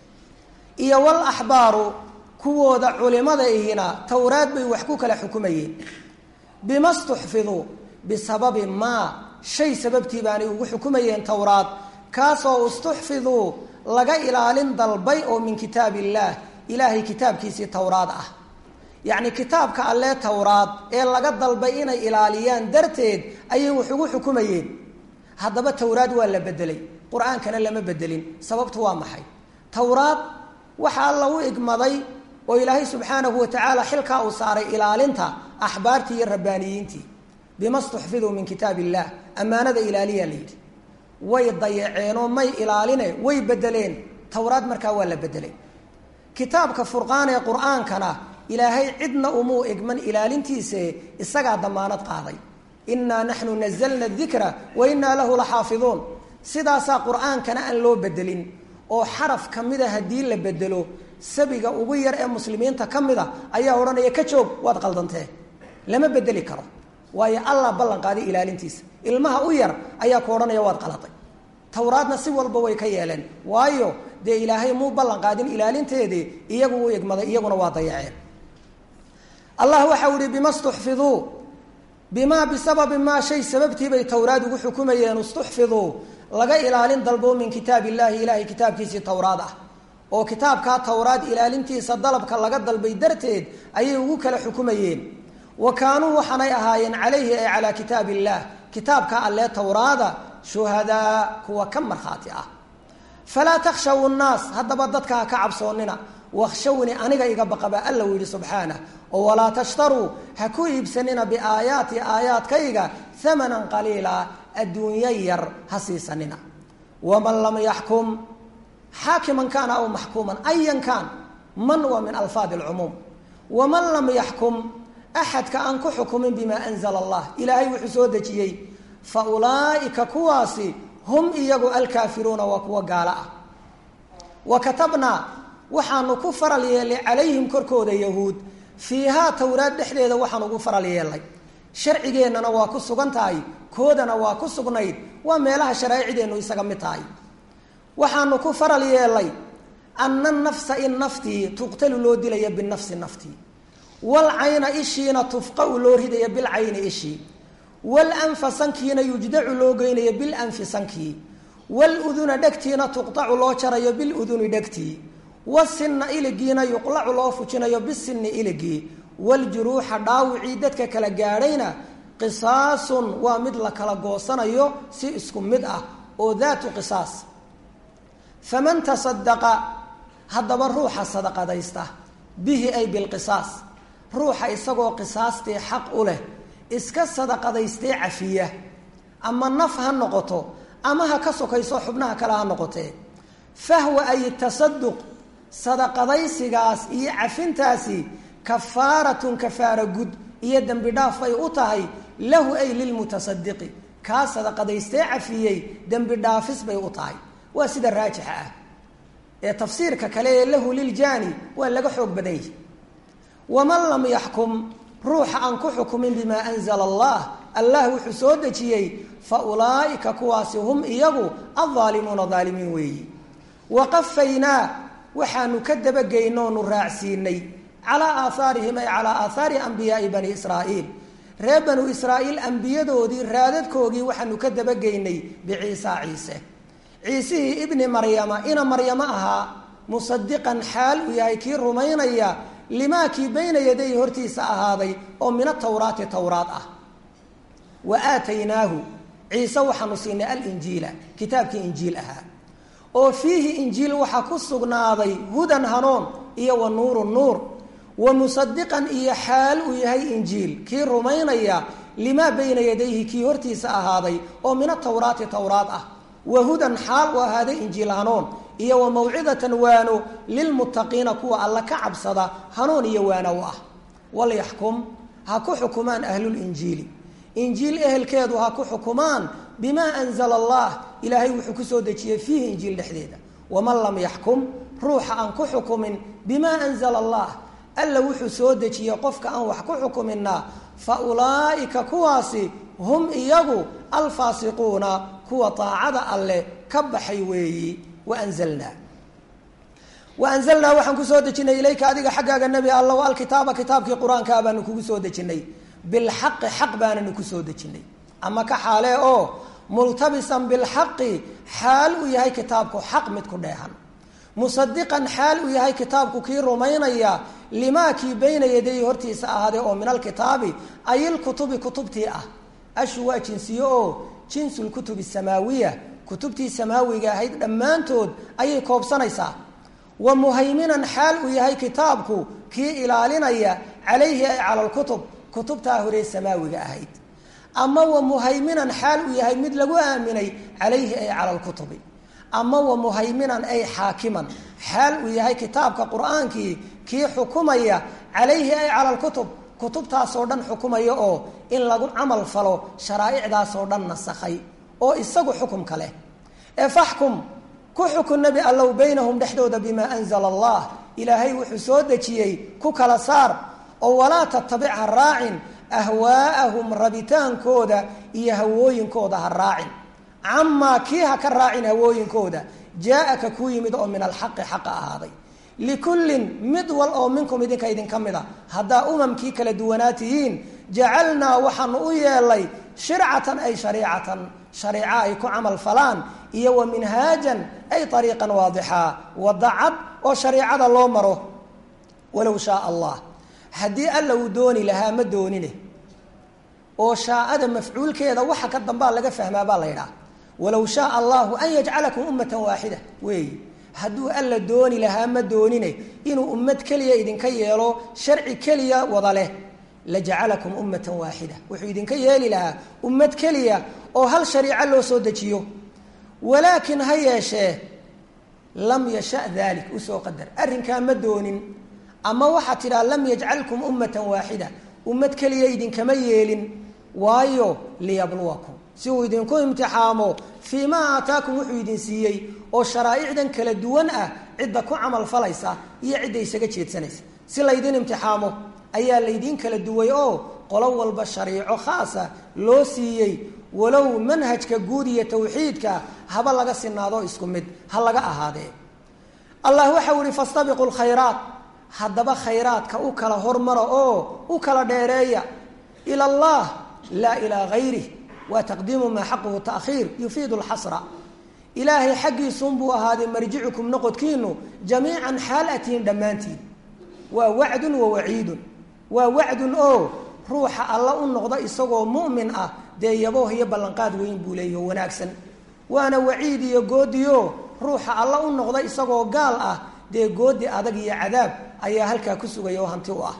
iyo wal axbaaru kuwooda culimada ihina tawraad bay wax ku kala xukumayeen bima stuxfiduu bisababi maa shay sababtii baanay ugu xukumayeen towraad kaasoo istuxfiduu laga ilaalin dalbay oo min kitaab illaah ilaahay kitaabkiisii towraad ah yacni kitaabka allee towraad ee laga dalbay inay ilaaliyaan darteed ayay wax ugu xukumayeen haddaba towraad waa la bedelay qur-aankana lama bedelin sababtu waa maxay towraad waxa alla u igmaday oo ilaahay subxaanahu wa tacaala xilkaa uu saaray ilaalinta axbaartii iyo rabbaaniyiintii bima stuxfiduu min kitaab illah ammaanada ilaaliyaa la yidhi way dayaceenoo may ilaaline way bedeleen towraad markaa waa la bedelay kitaabka furqaan ee qur-aankana ilaahay cidna umuu igman ilaalintiise isagaa damaanad qaaday innaa naxnu nazalna dikra wa innaa lahu la xaafiduun sidaasaa qur-aankana aan loo bedelin oo xaraf ka mida haddii la bedelo sabiga ugu yar ee muslimiinta ka mid a ayaa odhanaya ka joog waad qaldantee lama bedeli karo waayo allah ballan qaaday ilaalintiisa ilmaha u yar ayaa ku odhanaya waad qaladay towraadna si walba way ka yeeleen waayo dee ilaahay muu ballan qaadin ilaalinteedii iyagu u igmaday iyaguna waa dayaceen allah waxau ihi bima stuxfiduu bimaa bisababi maa shay sababtiibay towraad ugu xukumayeen istuxfiduu laga ilaalin dalbo min kitaab illahi ilahay kitaabkiisii towraad ah oo kitaabkaa towraad ilaalintiisa dalabka laga dalbay darteed ayay ugu kala xukumayeen wa kaanuu waxaanay ahaayeen calayhi ay calaa kitaab illah kitaabka allee towraada shuhadaa kuwa ka markhaati ah falaa takhshaw nnaas haddaba dadka ha ka cabsoonina wakshawni aniga iga baqaba alla uu yidhi subxaanah oo walaa tashtaruu ha ku iibsanina biaayaati aayaadkayga hamanan qaliila adduunyo yar ha siisanina waman lam yaxkum xaakiman kaana aw maxkuuman ayan kaan man waa min alfaadi alcumuum waman lam yaxkum axadka aan ku xukumin bimaa anzala allah ilaahay wuxuu soo dejiyey fa ulaa'ika kuwaasi hum iyagu alkaafiruuna waa kuwa gaalo ah wa katabnaa waxaanu ku faral yeelnay calayhim korkooda yahuud fiihaa towraad dhexdeeda waxaan ugu faral yeelnay sharcigeennana waa ku sugan tahay koodana waa ku sugnayd waa meelaha sharaaicdeennu isaga mid tahay waxaanu ku faral yeelnay ana nafsa in naftii tuqtalu loo dilaya binafsi naftii walcayna ishiina tufqau loo ridaya bilcayni ishii walanfa sankiina yujdacu loo geynayo bilanfi sankii waluduna dhegtiina tuqtacu loo jarayo biluduni dhegtii wasinna iligiina yuqlacu loo fujinayo bisinni iligii waljuruuxa dhaawicii dadka kala gaadhayna qisaasun waa mid la kala goosanayo si isku mid ah oo daatu qisaas faman tasadaqa haddaba ruuxa sadaqadaysta bihi ay bilqisaas ruuxa isagoo qisaastii xaq u leh iska sadaqadaystee cafiya ama naf ha noqoto ama ha ka sokayso xubnaha kale ha noqotee fahwa ay tasaduq sadaqadaysigaas iyo cafintaasi kafaaratun kafaara gud iyo dembi dhaaf ay u tahay lahu ay lilmutasadiqi kaa sadaqadaystee cafiyey dembi dhaafis bay u tahay waa sida raajixa ah ee tafsiirka kale ee lahu liljaani waa laga xoog badan yahi waman lam yaxkum ruuxa aan ku xukumin bimaa anzala allah allah wuxuu soo dejiyey fa ulaa'ika kuwaasi hum iyagu aldaalimuuna daalimiin weeyi waqafaynaa waxaanu ka dabageynoonu raacsiinay calaa aahaarihim ay calaa aathaari ambiyaai bani israa'iil reer banu israa'iil ambiyadoodii raadadkoogii waxaanu ka dabageynay biciisa ciise ciisihii ibni maryama ina maryamo ahaa musadiqan xaal uu yahay kii rumaynaya limaa kii bayna yaday hortiisa ahaaday oo min atawraati towraad ah wa aataynaahu ciise waxaanu siinay alinjiila kitaabkii injiil ahaa oo fiihi injiil waxaa ku sugnaaday hudan hanuun iyo wa nuuru nuur wa musadiqan iyo xaal uu yahay injiil kii rumaynaya limaa bayna yadayhi kii hortiisa ahaaday oo min atawraati towraad ah wa hudan xaal u ahaaday injiil hanuun iyo wa mawcidatan waano lilmuttaqiina kuwa alla ka cabsada hanuun iyo waano u ah walyaxkum ha ku xukumaan ahlulinjiili injiil ehelkeedu ha ku xukumaan bimaa anzala allah ilaahay wuxuu kusoo dejiyey fiihi injiil dhexdeeda waman lam yaxkum ruuxa aan ku xukumin bimaa anzala allah alla wuxuu soo dejiyey qofka aan wax ku xukuminaa fa ulaa'ika kuwaasi hum iyagu alfaasiquuna kuwa daacada alleh ka baxay weeyi waanzalnaa waanzalnaa waxaan kusoo dejinay ilayka adiga xaggaaga nebi alla alkitaaba kitaabkii qur-aankaa baanu kugu soo dejinay bilxaqi xaq baananu kusoo dejinay ama ka xaalee oo multabisan bilxaqi xaal uu yahay kitaabku xaq mid ku dheehan musadiqan xaal uu yahay kitaabku kii rumaynaya limaa kii bayna yaday hortiisa ahaaday oo min alkitaabi ay ilkutubi kutubtii ah ashu waa jinsiye oo jinsulkutubi samaawiya kutubtii samaawiga ahayd dhammaantood ayay koobsanaysaa wa muhayminan xaal uu yahay kitaabku kii ilaalinaya calayhi ay cala lkutub kutubtaa horee samaawiga ahayd ama wa muhayminan xaal uu yahay mid lagu aaminay calayhi ay cala lkutubi ama wa muhayminan ay xaakiman xaal uu yahay kitaabka qur-aankii kii xukumaya calayhi ay cala lkutub kutubtaasoo dhan xukumaya oo in lagu camal falo sharaa'icdaasoo dhan nasakhay oo isagu xukumka leh ee faxkum ku xukun nebi allow baynahum dhexdooda bimaa anzala allah ilaahay wuxuu soo dejiyey ku kala saar oo walaa tatabic ha raacin ahwaa'ahum rabitaankooda iyo hawooyinkooda ha raacin camaa kii ha ka raacin hawooyinkooda jaa-aka kuu yimid oo min alxaqi xaqa ahaaday likullin mid wal oo minkum idinka idinka mid a haddaa umamkii kala duwanaa tihiin jacalnaa waxaanu u yeelay shircatan ay shariicatan shariico ay ku camal falaan iyo wa minhaajan ay ariiqan waadixaa wadacad oo shariicada loo maro walow shaa allah haddii alla uu dooni lahaa ma doonine oo shaaada mafcuulkeeda waxa ka dambaa laga fahmaa baa la yidhaha walow shaaa allahu an yajcalakum ummatan waaxida weey hadduu alla dooni lahaa ma doonine inuu ummad keliya idinka yeelo sharci keliya wada leh lajacalakum ummatan waaxida wuxuu idinka yeeli lahaa ummad keliya oo hal shariico loo soo dejiyo walaakin ha yeeshee lam yasha dalik usoo qadar arrinkaa ma doonin ama waxaad tidhaha lam yajcalkum ummatan waaxida ummad keliya idinkama yeelin waayo liyabluwakum si uu idinku imtixaamo fii maa aataakum wuxuu idin siiyey oo sharaa'icdan kala duwan ah cidda ku camal falaysa iyo cidda isaga jeedsanaysa si laydin imtixaamo ayaa laydin kala duway oo qolo walba shariico khaasa loo siiyey walow manhajka guud iyo tawxiidka haba laga sinaado isku mid ha laga ahaadee allah waxau ihi fastabiqu lkhayraat haddaba khayraadka u kala hormara oo u kala dheereeya ila allah laa ilaa gayrih waa taqdiimu maa xaquhu taakhiir yufiidu lxasra ilaahay xaggiisunbuu ahaaday marjicukum noqodkiinu jamiican xaal atiin dhammaantiin waa wacdun wa waciidun waa wacdun oo ruuxa alla u noqda isagoo mu'min ah dee yabooh iyo ballanqaad weyn buu leeyaho wanaagsan waana waciid iyo goodiyo ruuxa alla u noqda isagoo gaal ah dee goodi adag iyo cadaab ayaa halkaa ku sugaya oo hanti u ah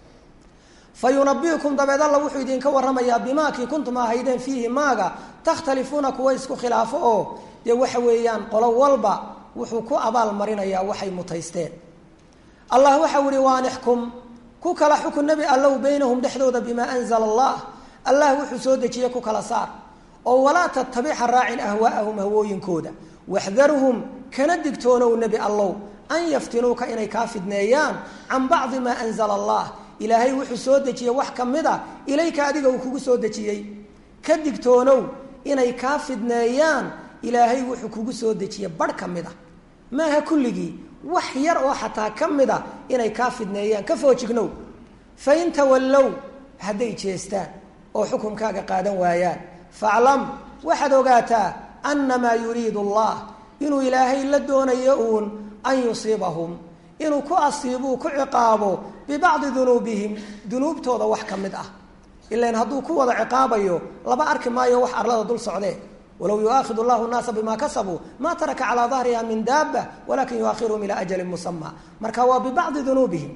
fa yunabiukum dabeed alla wuxuu idinka warramayaa bimaakii kuntum ahaydeen fiihi maaga takhtalifuuna kuwa isku khilaafo oo dee waxa weeyaan qolo walba wuxuu ku abaal marinayaa waxay mutaysteen allah waxau ihi waanixkum ku kala xukun nebi allow baynahum dhexdooda bimaa anzala allah allah wuxuu soo dejiyey ku kala saar oo walaa tattabixa raacin ahwaa'ahum hawooyinkooda waxdarhum kana digtoonow nebi allow an yaftinuuka inay kaa fidneeyaan can bacdi maa anzala allah ilaahay wuxuu soo dejiyey wax ka mid a ilayka adiga uu kugu soo dejiyey ka digtoonow inay kaa fidneeyaan ilaahay wuxuu kugu soo dejiyey barh ka mid a maaha kulligii wax yar oo xataa ka mid a inay kaa fidneeyaan ka foojignow fain tawallow hadday jeestaan oo xukumkaaga qaadan waayaan faclam waxaad ogaataa annamaa yuriidu allah inuu ilaahay la doonayo uun an yusiibahum inuu ku asiibuu ku ciqaabo bibacdi dunuubihim dunuubtooda wax ka mid ah ilan hadduu ku wada ciqaabayo laba arki maayo wax arlada dul socdee walow yuaakidu llahu naasa bima kasabuu ma taraka calaa dahriha min daaba walakin yuakhiruhum ilaa ajalin musama marka waa bibacdi dunuubihim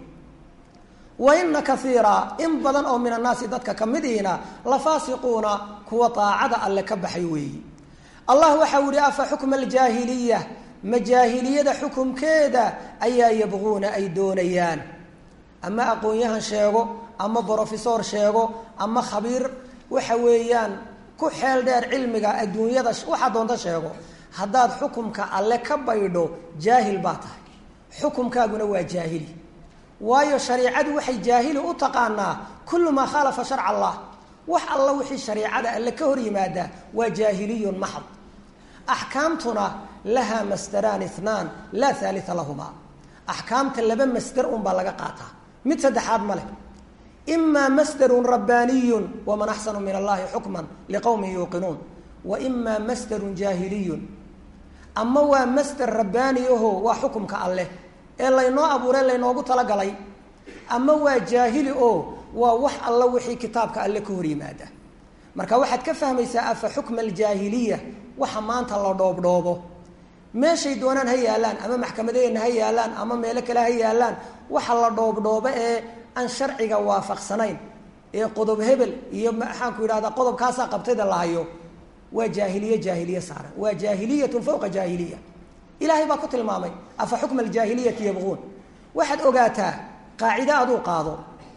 wa ina kaiira in badan oo min annaasi dadka kamidiina la faasiquuna kuwa daacada alle ka baxay weeyi allah waxau yihi afa xukma aljaahiliya ma jaahiliyada xukumkeeda ayaa yabquuna ay doonayaan ama aqoon-yahan sheego ama brofesor sheego ama khabiir waxa weeyaan ku xeel dheer cilmiga adduunyada waxaa doonta sheego haddaad xukumka alle ka baydho jaahil baa tahay xukumkaaguna waa jaahili waayo shariicadu waxay jaahili u taqaanaa kullu maa khaalafa sharca allah wax alla wixii shariicada alle ka hor yimaada waa jaahiliyun maxad axkaamtuna lahaa masdaraan ithnaan laa haalia lahumaa axkaamta laba masder unbaa laga qaataa mid saddexaad ma leh imaa masdarun rabbaaniyun waman axsanu min allahi xukman liqowmin yuuqinuun wa imaa masdarun jaahiliyun ama waa masder rabbaani aho waa xukumka alleh ee laynoo abuuray laynoogu talagalay ama waa jaahili oo waa wax alla wixii kitaabka alle ka hor yimaada marka waxaad ka fahmaysaa afa xukma aljaahiliya waxa maanta la dhoobdhoobo meeshay doonaan ha yaalaan ama maxkamadaheenna ha yaalaan ama meelo kale ha yaalaan waxa la dhoobdhoobo ee aan sharciga waafaqsanayn ee qodob hebel iyo maxaanku yidhahdaa qodobkaasaa qabtayda la hayo waa jaahiliye jaahiliye saaran waa jaahiliyatun fawqa jaahiliya ilaahay baa ku tilmaamay afa xukma aljaahiliyati yabquun waxaad ogaataa qaacide aduu qaado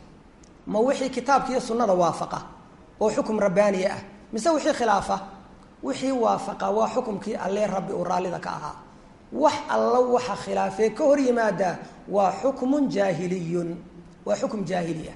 ma wixii kitaabka iyo sunnada waafaqa oo xukum rabbaaniya ah mise wixii khilaafa wixii waafaqa waa xukumkii allee rabbi uu raallida ka ahaa wax alla waxa khilaafee ka hor yimaada waa xukmun jaahiliyun waa xukum jaahiliya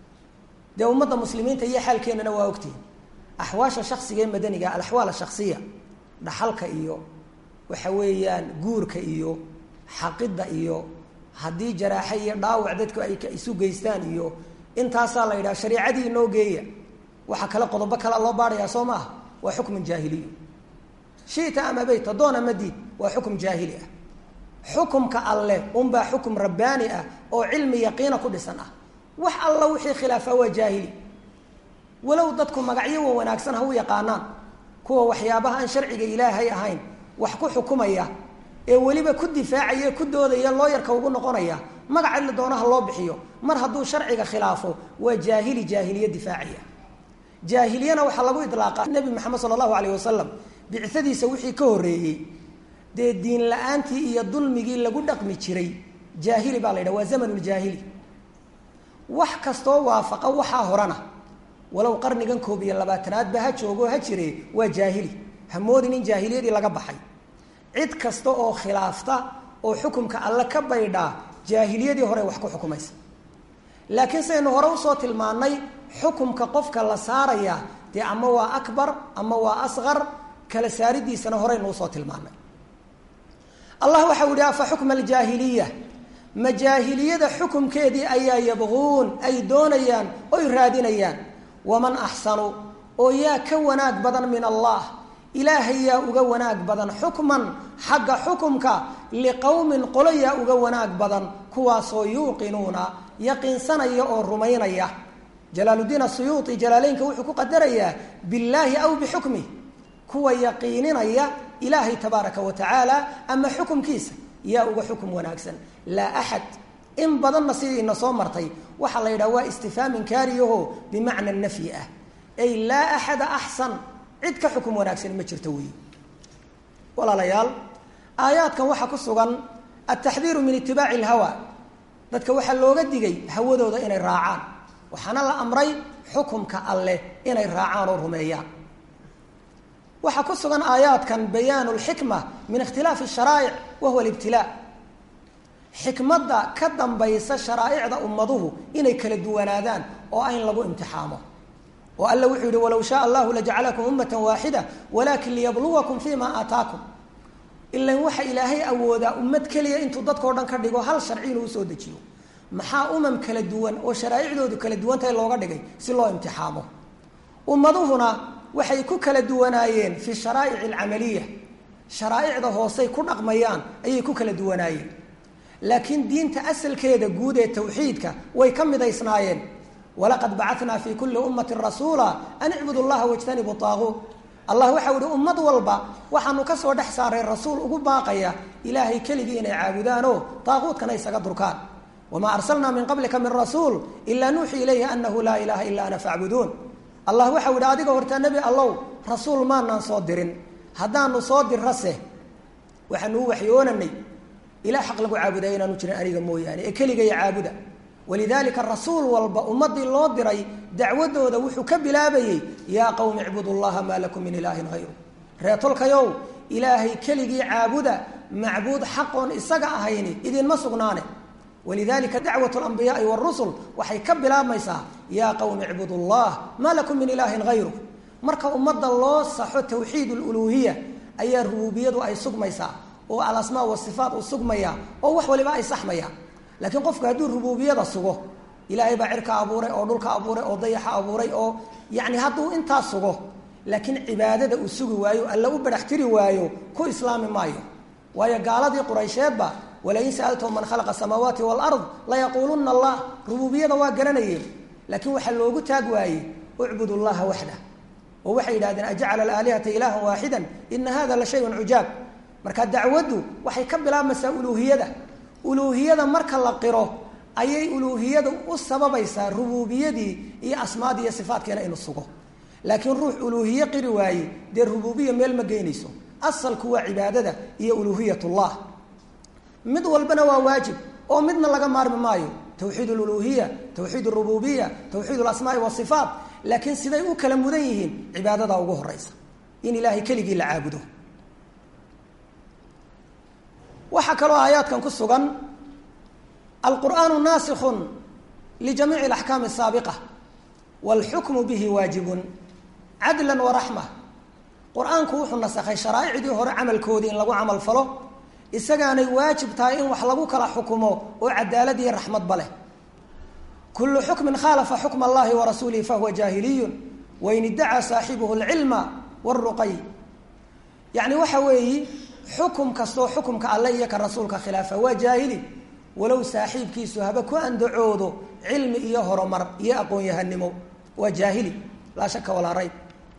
dee ummadda muslimiinta iyo xaalkeennana waa ogtihin axwaasha shaksiga ee madaniga alaxwaal ashasiya dhaxalka iyo waxa weeyaan guurka iyo xaqidda iyo haddii jaraaxe iyo dhaawac dadku ay isu geystaan iyo intaasaa la yidhaha shariicadii inoo geeya waxaa kale qodobo kale loo baadhayaa soo maaha waa xukmun jaahiliyu shita ama beyta doon ama diid waa xukum jaahili ah xukumka alleh unbaa xukum rabbaani ah oo cilmi yaqiina ku dhisan ah wax alla wixii khilaafa waa jaahili walow dadku magacyo wa wanaagsan ha u yaqaanaan kuwa waxyaabaha aan sharciga ilaahay ahayn wax ku xukumaya ee weliba ku difaacaya ku doodaya looyarka ugu noqonaya magaca la doonaha loo bixiyo mar hadduu sharciga khilaafo waa jaahili jaahiliye difaacaya jaahiliyana waxaa lagu idlaaqa nebi maxamed sala allahu alayh wasalam bicadiisa wixii ka horreeyey dee diin la-aantii iyo dulmigii lagu dhaqmi jiray jaahili baa la yidhaha waa zamanuljaahili wax kastoo waafaqa waxaa horana walow qarnigan koob iyo labaatanaadba ha joogoo ha jire waa jaahili hamoodin in jaahiliyadii laga baxay cid kasta oo khilaafta oo xukumka alle ka baydhaa jaahiliyadii hore wax ku xukumaysa laakiin sidaynu hore usoo tilmaanay xukumka qofka la saaraya dee ama waa akbar ama waa asqar kala saaridiisana horeynu usoo tilmaanay allah waxau yihi afa xukma aljaahiliya ma jaahiliyada xukumkeedii ayaa yabquun ay doonayaan oy raadinayaan waman axsanu oo yaa ka wanaag badan min allah ilaahay yaa uga wanaag badan xukman xagga xukumka liqowmin qolo yaa uga wanaag badan kuwaasoo yuuqinuuna yaqiinsanaya oo rumaynaya jalaaluddiin asuyuuti jalaaleynka wuxuu ku qadarayaa billaahi aw bixukmih kuwa yaqiininaya ilaahay tabaaraka wa tacaala ama xukumkiisa yaa uga xukum wanaagsan laa axad in badanna sidiina soo martay waxaa la yidhaha waa istifhaam inkaariyaho bimacna nafyi ah ay laa axada axsan cid ka xukum wanaagsan ma jirto weyi walaalayaal aayaadkan waxaa ku sugan altaxdiiru min itibaaci alhawa dadka waxaa looga digay hawadooda inay raacaan waxaana la amray xukumka alleh inay raacaan oo rumeeyaan waxaa ku sugan aayaadkan bayaanu lxikma min ikhtilaafi sharaa'ic wa huwa libtilaa xikmadda ka dambaysa sharaa'icda ummaduhu inay kala duwanaadaan oo ayn lagu imtixaamo oo alla wuxuu yihi walow shaaa allahu lajacalakum ummatan waaxida walakin liyabluwakum fima aataakum ilan waxa ilaahay awoodaa ummad keliya intuu dadkao dhan ka dhigo hal sharci inuu usoo dejiyo maxaa umam kala duwan oo sharaa'icdoodu kala duwantahay looga dhigay si loo imtixaamo ummaduhuna waxay ku kala duwanaayeen fi sharaa'ic alcamaliya sharaa'icda hoosey ku dhaqmayaan ayay ku kala duwanaayeen laakiin diinta asalkeeda guud ee tawxiidka way ka midaysnaayeen walaqad bacatnaa fii kulli ummatin rasuula an icbudu llaha wajtanibu taaguut allah waxau ihi ummad walba waxaanu ka soo dhex saaray rasuul ugu baaqaya ilaahay keligii inay caabudaanoo taaquutkana isaga durkaan wamaa arsalnaa min qablika min rasuul ilaa nuuxii ilayhi anahu laa ilaaha illa ana facbuduun allah waxau ihi adiga hortaa nebi allow rasuul maanaan soo dirin haddaanu soo dirrase waxaanu u waxyoonanay ilah xaq lagu caabudaya inaanu jirin aniga mooyaane ee keligaya caabuda walidaalika rasuul walba ummadii loo diray dacwadooda wuxuu ka bilaabayey yaa qowmi icbudu llaha maa lakum min ilaahin hayru reetolkayow ilaahay keligii caabuda macbuud xaqoon isaga ahayni idinma sugnaane walidalika dacwat lambiyaai wاrusul waxay ka bilaabmaysaa yaa qowmi icbudu llah maa lakum min ilaahin hayru marka ummadda loo saxo tawxiid luluhiya ayaa rubuubiyadu ay sugmaysaa oo alasmaa wasifaat uu sugmaya oo wax waliba ay saxmaya laakiin qofku hadduu rubuubiyada sugo ilaahay baa cirka abuuray oo dhulka abuuray oo dayaxa abuuray oo yani hadduu intaa sugo laakiin cibaadada uu sugi waayo alla u barax tiri waayo ku islaami maayo waayo gaaladii quraysheedba walain sa'altahum man khalaqa samaawaati waalard layaquuluna allah rubuubiyada waa garanayeen laakiin waxaa loogu taag waayey ucbud llaha waxda oo waxay yidhahdeen ajacala alaalihata ilaahan waaxidan ina hada la shayun cujaab marka dacwaddu waxay ka bilaabmaysaa uluuhiyada uluuhiyada marka la qiro ayay uluuhiyada u sababaysaa rubuubiyadii iyo asmaadii iyo sifaadkeena inu sugo laakiin ruux uluuhiye qiri waaye dee rubuubiya meel ma geynayso asalku waa cibaadada iyo uluuhiyatullah mid walbana waa waajib oo midna laga maarmi maayo tawxiid luluhiya tawxiid rububiya tawxiid lasmaai wasifaat laakiin siday u kala mudan yihiin cibaadada ugu horeysa in ilaahay keligii la caabudo waxaa kaloo aayaadkan ku sugan alqur'aanu naasikun lijamiici alaxkaami asaabiqa waalxukmu bihi waajibun cadlan waraxma qur-aanku wuxuu nasakhay sharaa'icdii hore camalkoodii in lagu camal falo isagaanay waajib tahay in wax lagu kala xukumo oo cadaalad iyo raxmadba leh kullu xukmin khaalafa xukma allahi wa rasuulihi fahuwa jaahiliyun wain iddacaa saaxibuhu alcilma wاlruqay yacni waxa weeyi xukum kastoo xukumka alle iyo ka rasuulka khilaafa waa jaahili walow saaxiibkiisu haba ku andacoodo cilmi iyo horumar iyo aqoon-yahanimo waa jaahili laa shaka walaa rayb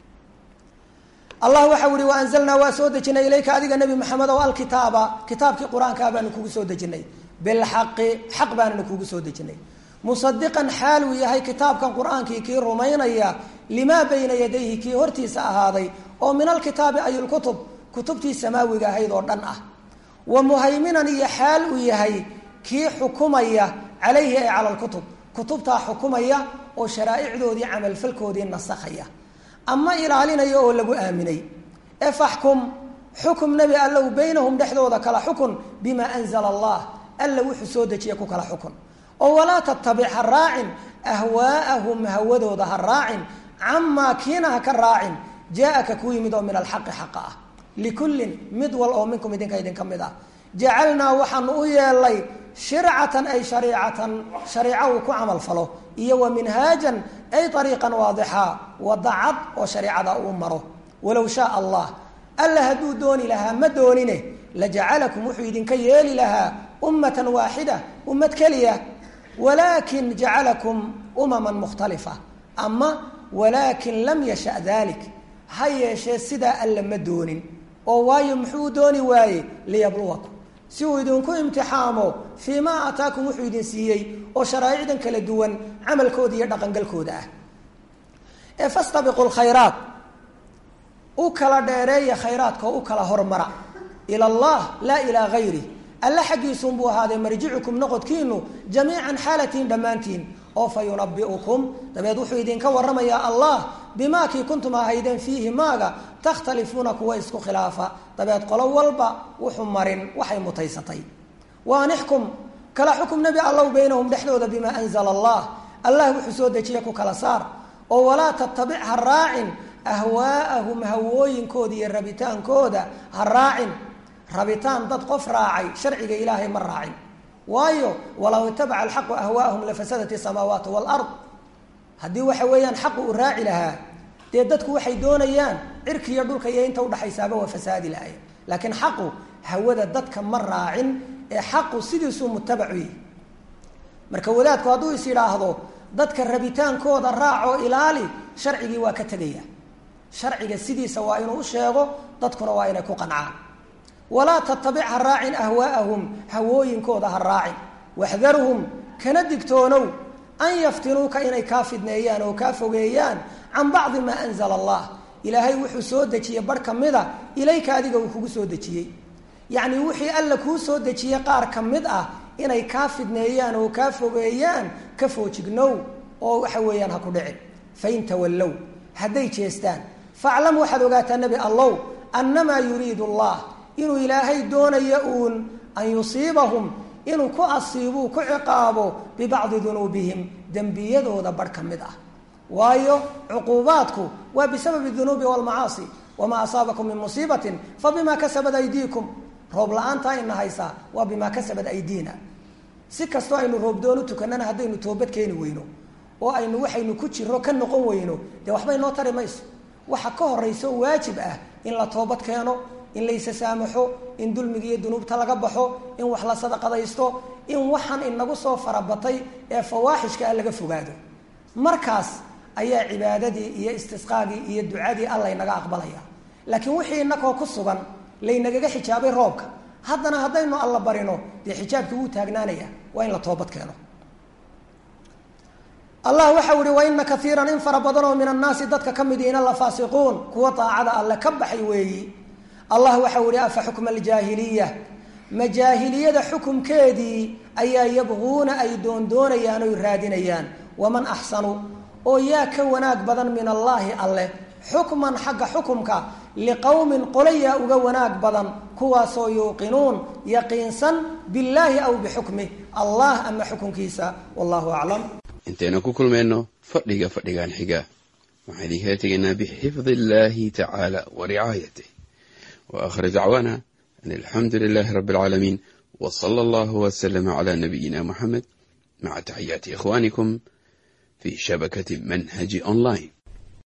allah waxau ihi waanzalnaa waa soo dejinay ilayka adiga nebi maxamed ow alkitaaba kitaabkii qur-aankaa baanu kugu soo dejinay bilxaqi xaq baananu kugu soo dejinay musadiqan xaal uu yahay kitaabkan qur-aankii kii rumaynaya limaa bayna yadayhi kii hortiisa ahaaday oo min alkitaabi ay lkutub kutubtii samaawiga ahayd oo dhan ah wa muhayminan iyo xaal uu yahay kii xukumaya calayhi ay cala lkutub kutubtaa xukumaya oo sharaa'icdoodii camalfalkoodii nasakhaya ama ilaalinaya oo lagu aaminay ee faxkum xukum nebi allow baynahum dhexdooda kala xukun bimaa anzala allah alla wuxuu soo dejiya ku kala xukun oo walaa tattabic ha raacin ahwaa'ahum hawadooda ha raacin camaa kiina ha ka raacin jaa-aka ku yimid oo min alxaqi xaqa ah likullin mid wal oo minkum idinka idinka mid ah jacalnaa waxaanu u yeelay shircatan ay shariicatan shariico uu ku camal falo iyo wa minhaajan ay ariiqan waadixa wada cad oo shareicada uu maro walow shaa allah alla hadduu dooni lahaa ma doonine lajacalakum wuxuu idinka yeeli lahaa ummatan waaxida ummad keliya walaakin jacalakum umaman mukhtalifa ama walaakin lam yasha dalik ha yeeshee sidaa alla ma doonin oo waayo muxuu dooni waaye liyabluwakum si uu idinku imtixaamo fii maa aataakum wuxuu idin siiyey oo sharaa'icdan kala duwan camalkooda iyo dhaqangalkooda ah ee fastabiqu lkhayraat u kala dheereeya khayraadka oo u kala hormara ila allah laa ilaa gayri alle xaggiisuunbuu ahaaday marjicukum noqodkiinu jamiican xaalatiin dhammaantiin oo fa yunabiukum dabeed wuxuu idinka waramayaa allah bimaa kii kuntum ahaydeen fiihi maaga takhtalifuuna kuwa isku khilaafa dabeed qolo walba wuxuu marin waxay mutaysatay waanixkum kala xukum nebi allow baynahum dhexdooda bimaa anzala allah allah wuxuu soo dejiya ku kala saar oo walaa tattabic ha raacin ahwaa'ahum hawooyinkooda iyo rabitaankooda ha raacin rabitaan dad qof raacay sharciga ilaahay ma raacin waayo walaw itabaca alxaqu ahwaahum lafasadat isamaawaatu walard haddii waxa weeyaan xaqu uu raaci lahaa dee dadku waxay doonayaan cirki iyo dhulka iyo inta udhaxaysaaba waa fasaadi lahaye laakiin xaqu hawada dadka ma raacin ee xaqu sidiisuu mutabacu yihi marka wadaadku hadduu is yidhaahdo dadka rabitaankooda raacoo ilaali sharcigii waa ka tegaya sharciga sidiisa waa inuu u sheego dadkuna waa inay ku qancaan walaa tatabic ha raacin ahwaa'ahum hawooyinkooda ha raacin waxdarhum kana digtoonow an yaftinuuka inay kaa fidneeyaan oo kaa fogeeyaan can bacdi maa anzala allah ilaahay wuxuu soo dejiyey bar ka mida ilayka adiga uu kugu soo dejiyey yacnii wixii alla kuu soo dejiyey qaar ka mid ah inay kaa fidneeyaan oo kaa fogeeyaan ka foojignow oo waxa weeyaan ha ku dhicin fain tawallow hadday jeestaan faclam waxaad ogaataa nebi allow annamaa yuriidu allah inuu ilaahay doonayo uun an yusiibahum inuu ku asiibuu ku ciqaabo bibacdi dunuubihim dembiyadooda barh ka mid ah waayo cuquubaadku waa bisababi dunuubi walmacaasi wamaa asaabakum min musiibatin fabima kasabat aydiikum roob la-aantaa ina haysaa waa bimaa kasabat aydiina si kastoo aynu roobdoon u tukanana haddaynu toobad keeni weyno oo aynu waxaynu ku jiro ka noqon weyno dee waxba inoo tari mayso waxa ka horaysa oo waajib ah in la toobad keeno in laysa saamaxo in dulmiga iyo dunuubta laga baxo in wax la sadaqadaysto in waxaan inagu soo farabatay ee fawaaxishka ah laga fogaado markaas ayaa cibaadadii iyo istisqaagii iyo ducadii alla inaga aqbalaya laakiin wixii inakoo ku sugan laynagaga xijaabay roobka haddana haddaynu alla barino dee xijaabkii wuu taagnaanaya waa in la toobad keeno allah waxau ihi waina kaiiran in fara badan oo min annaasi dadka ka mid ihina la faasiquun kuwa daacada alle ka baxay weeyi allah waxau ihi afa xukma aljaahiliya ma jaahiliyada xukumkeedii ayaa yabquuna ay doondoonayaan oy raadinayaan waman axsanu oo yaa ka wanaag badan min allaahi alleh xukman xagga xukumka liqowmin qolayaa uga wanaag badan kuwaasoo yuuqinuun yaqiinsan billaahi aw bixukmih allah ama xukunkiisa wallahu aclam intaynu ku kulmayno fadhiga fadhigan xiga waxaan idinkala tegaynaa bixifdi illaahi tacaala wa ricaayatih wa aakhir dacwaana an alxamdu lilaahi rabbi alcaalamiin wa sala allahu wasalama calaa nabiyina muxamed maca taxiyaati ikhwaanikum fi shabakati manhaji online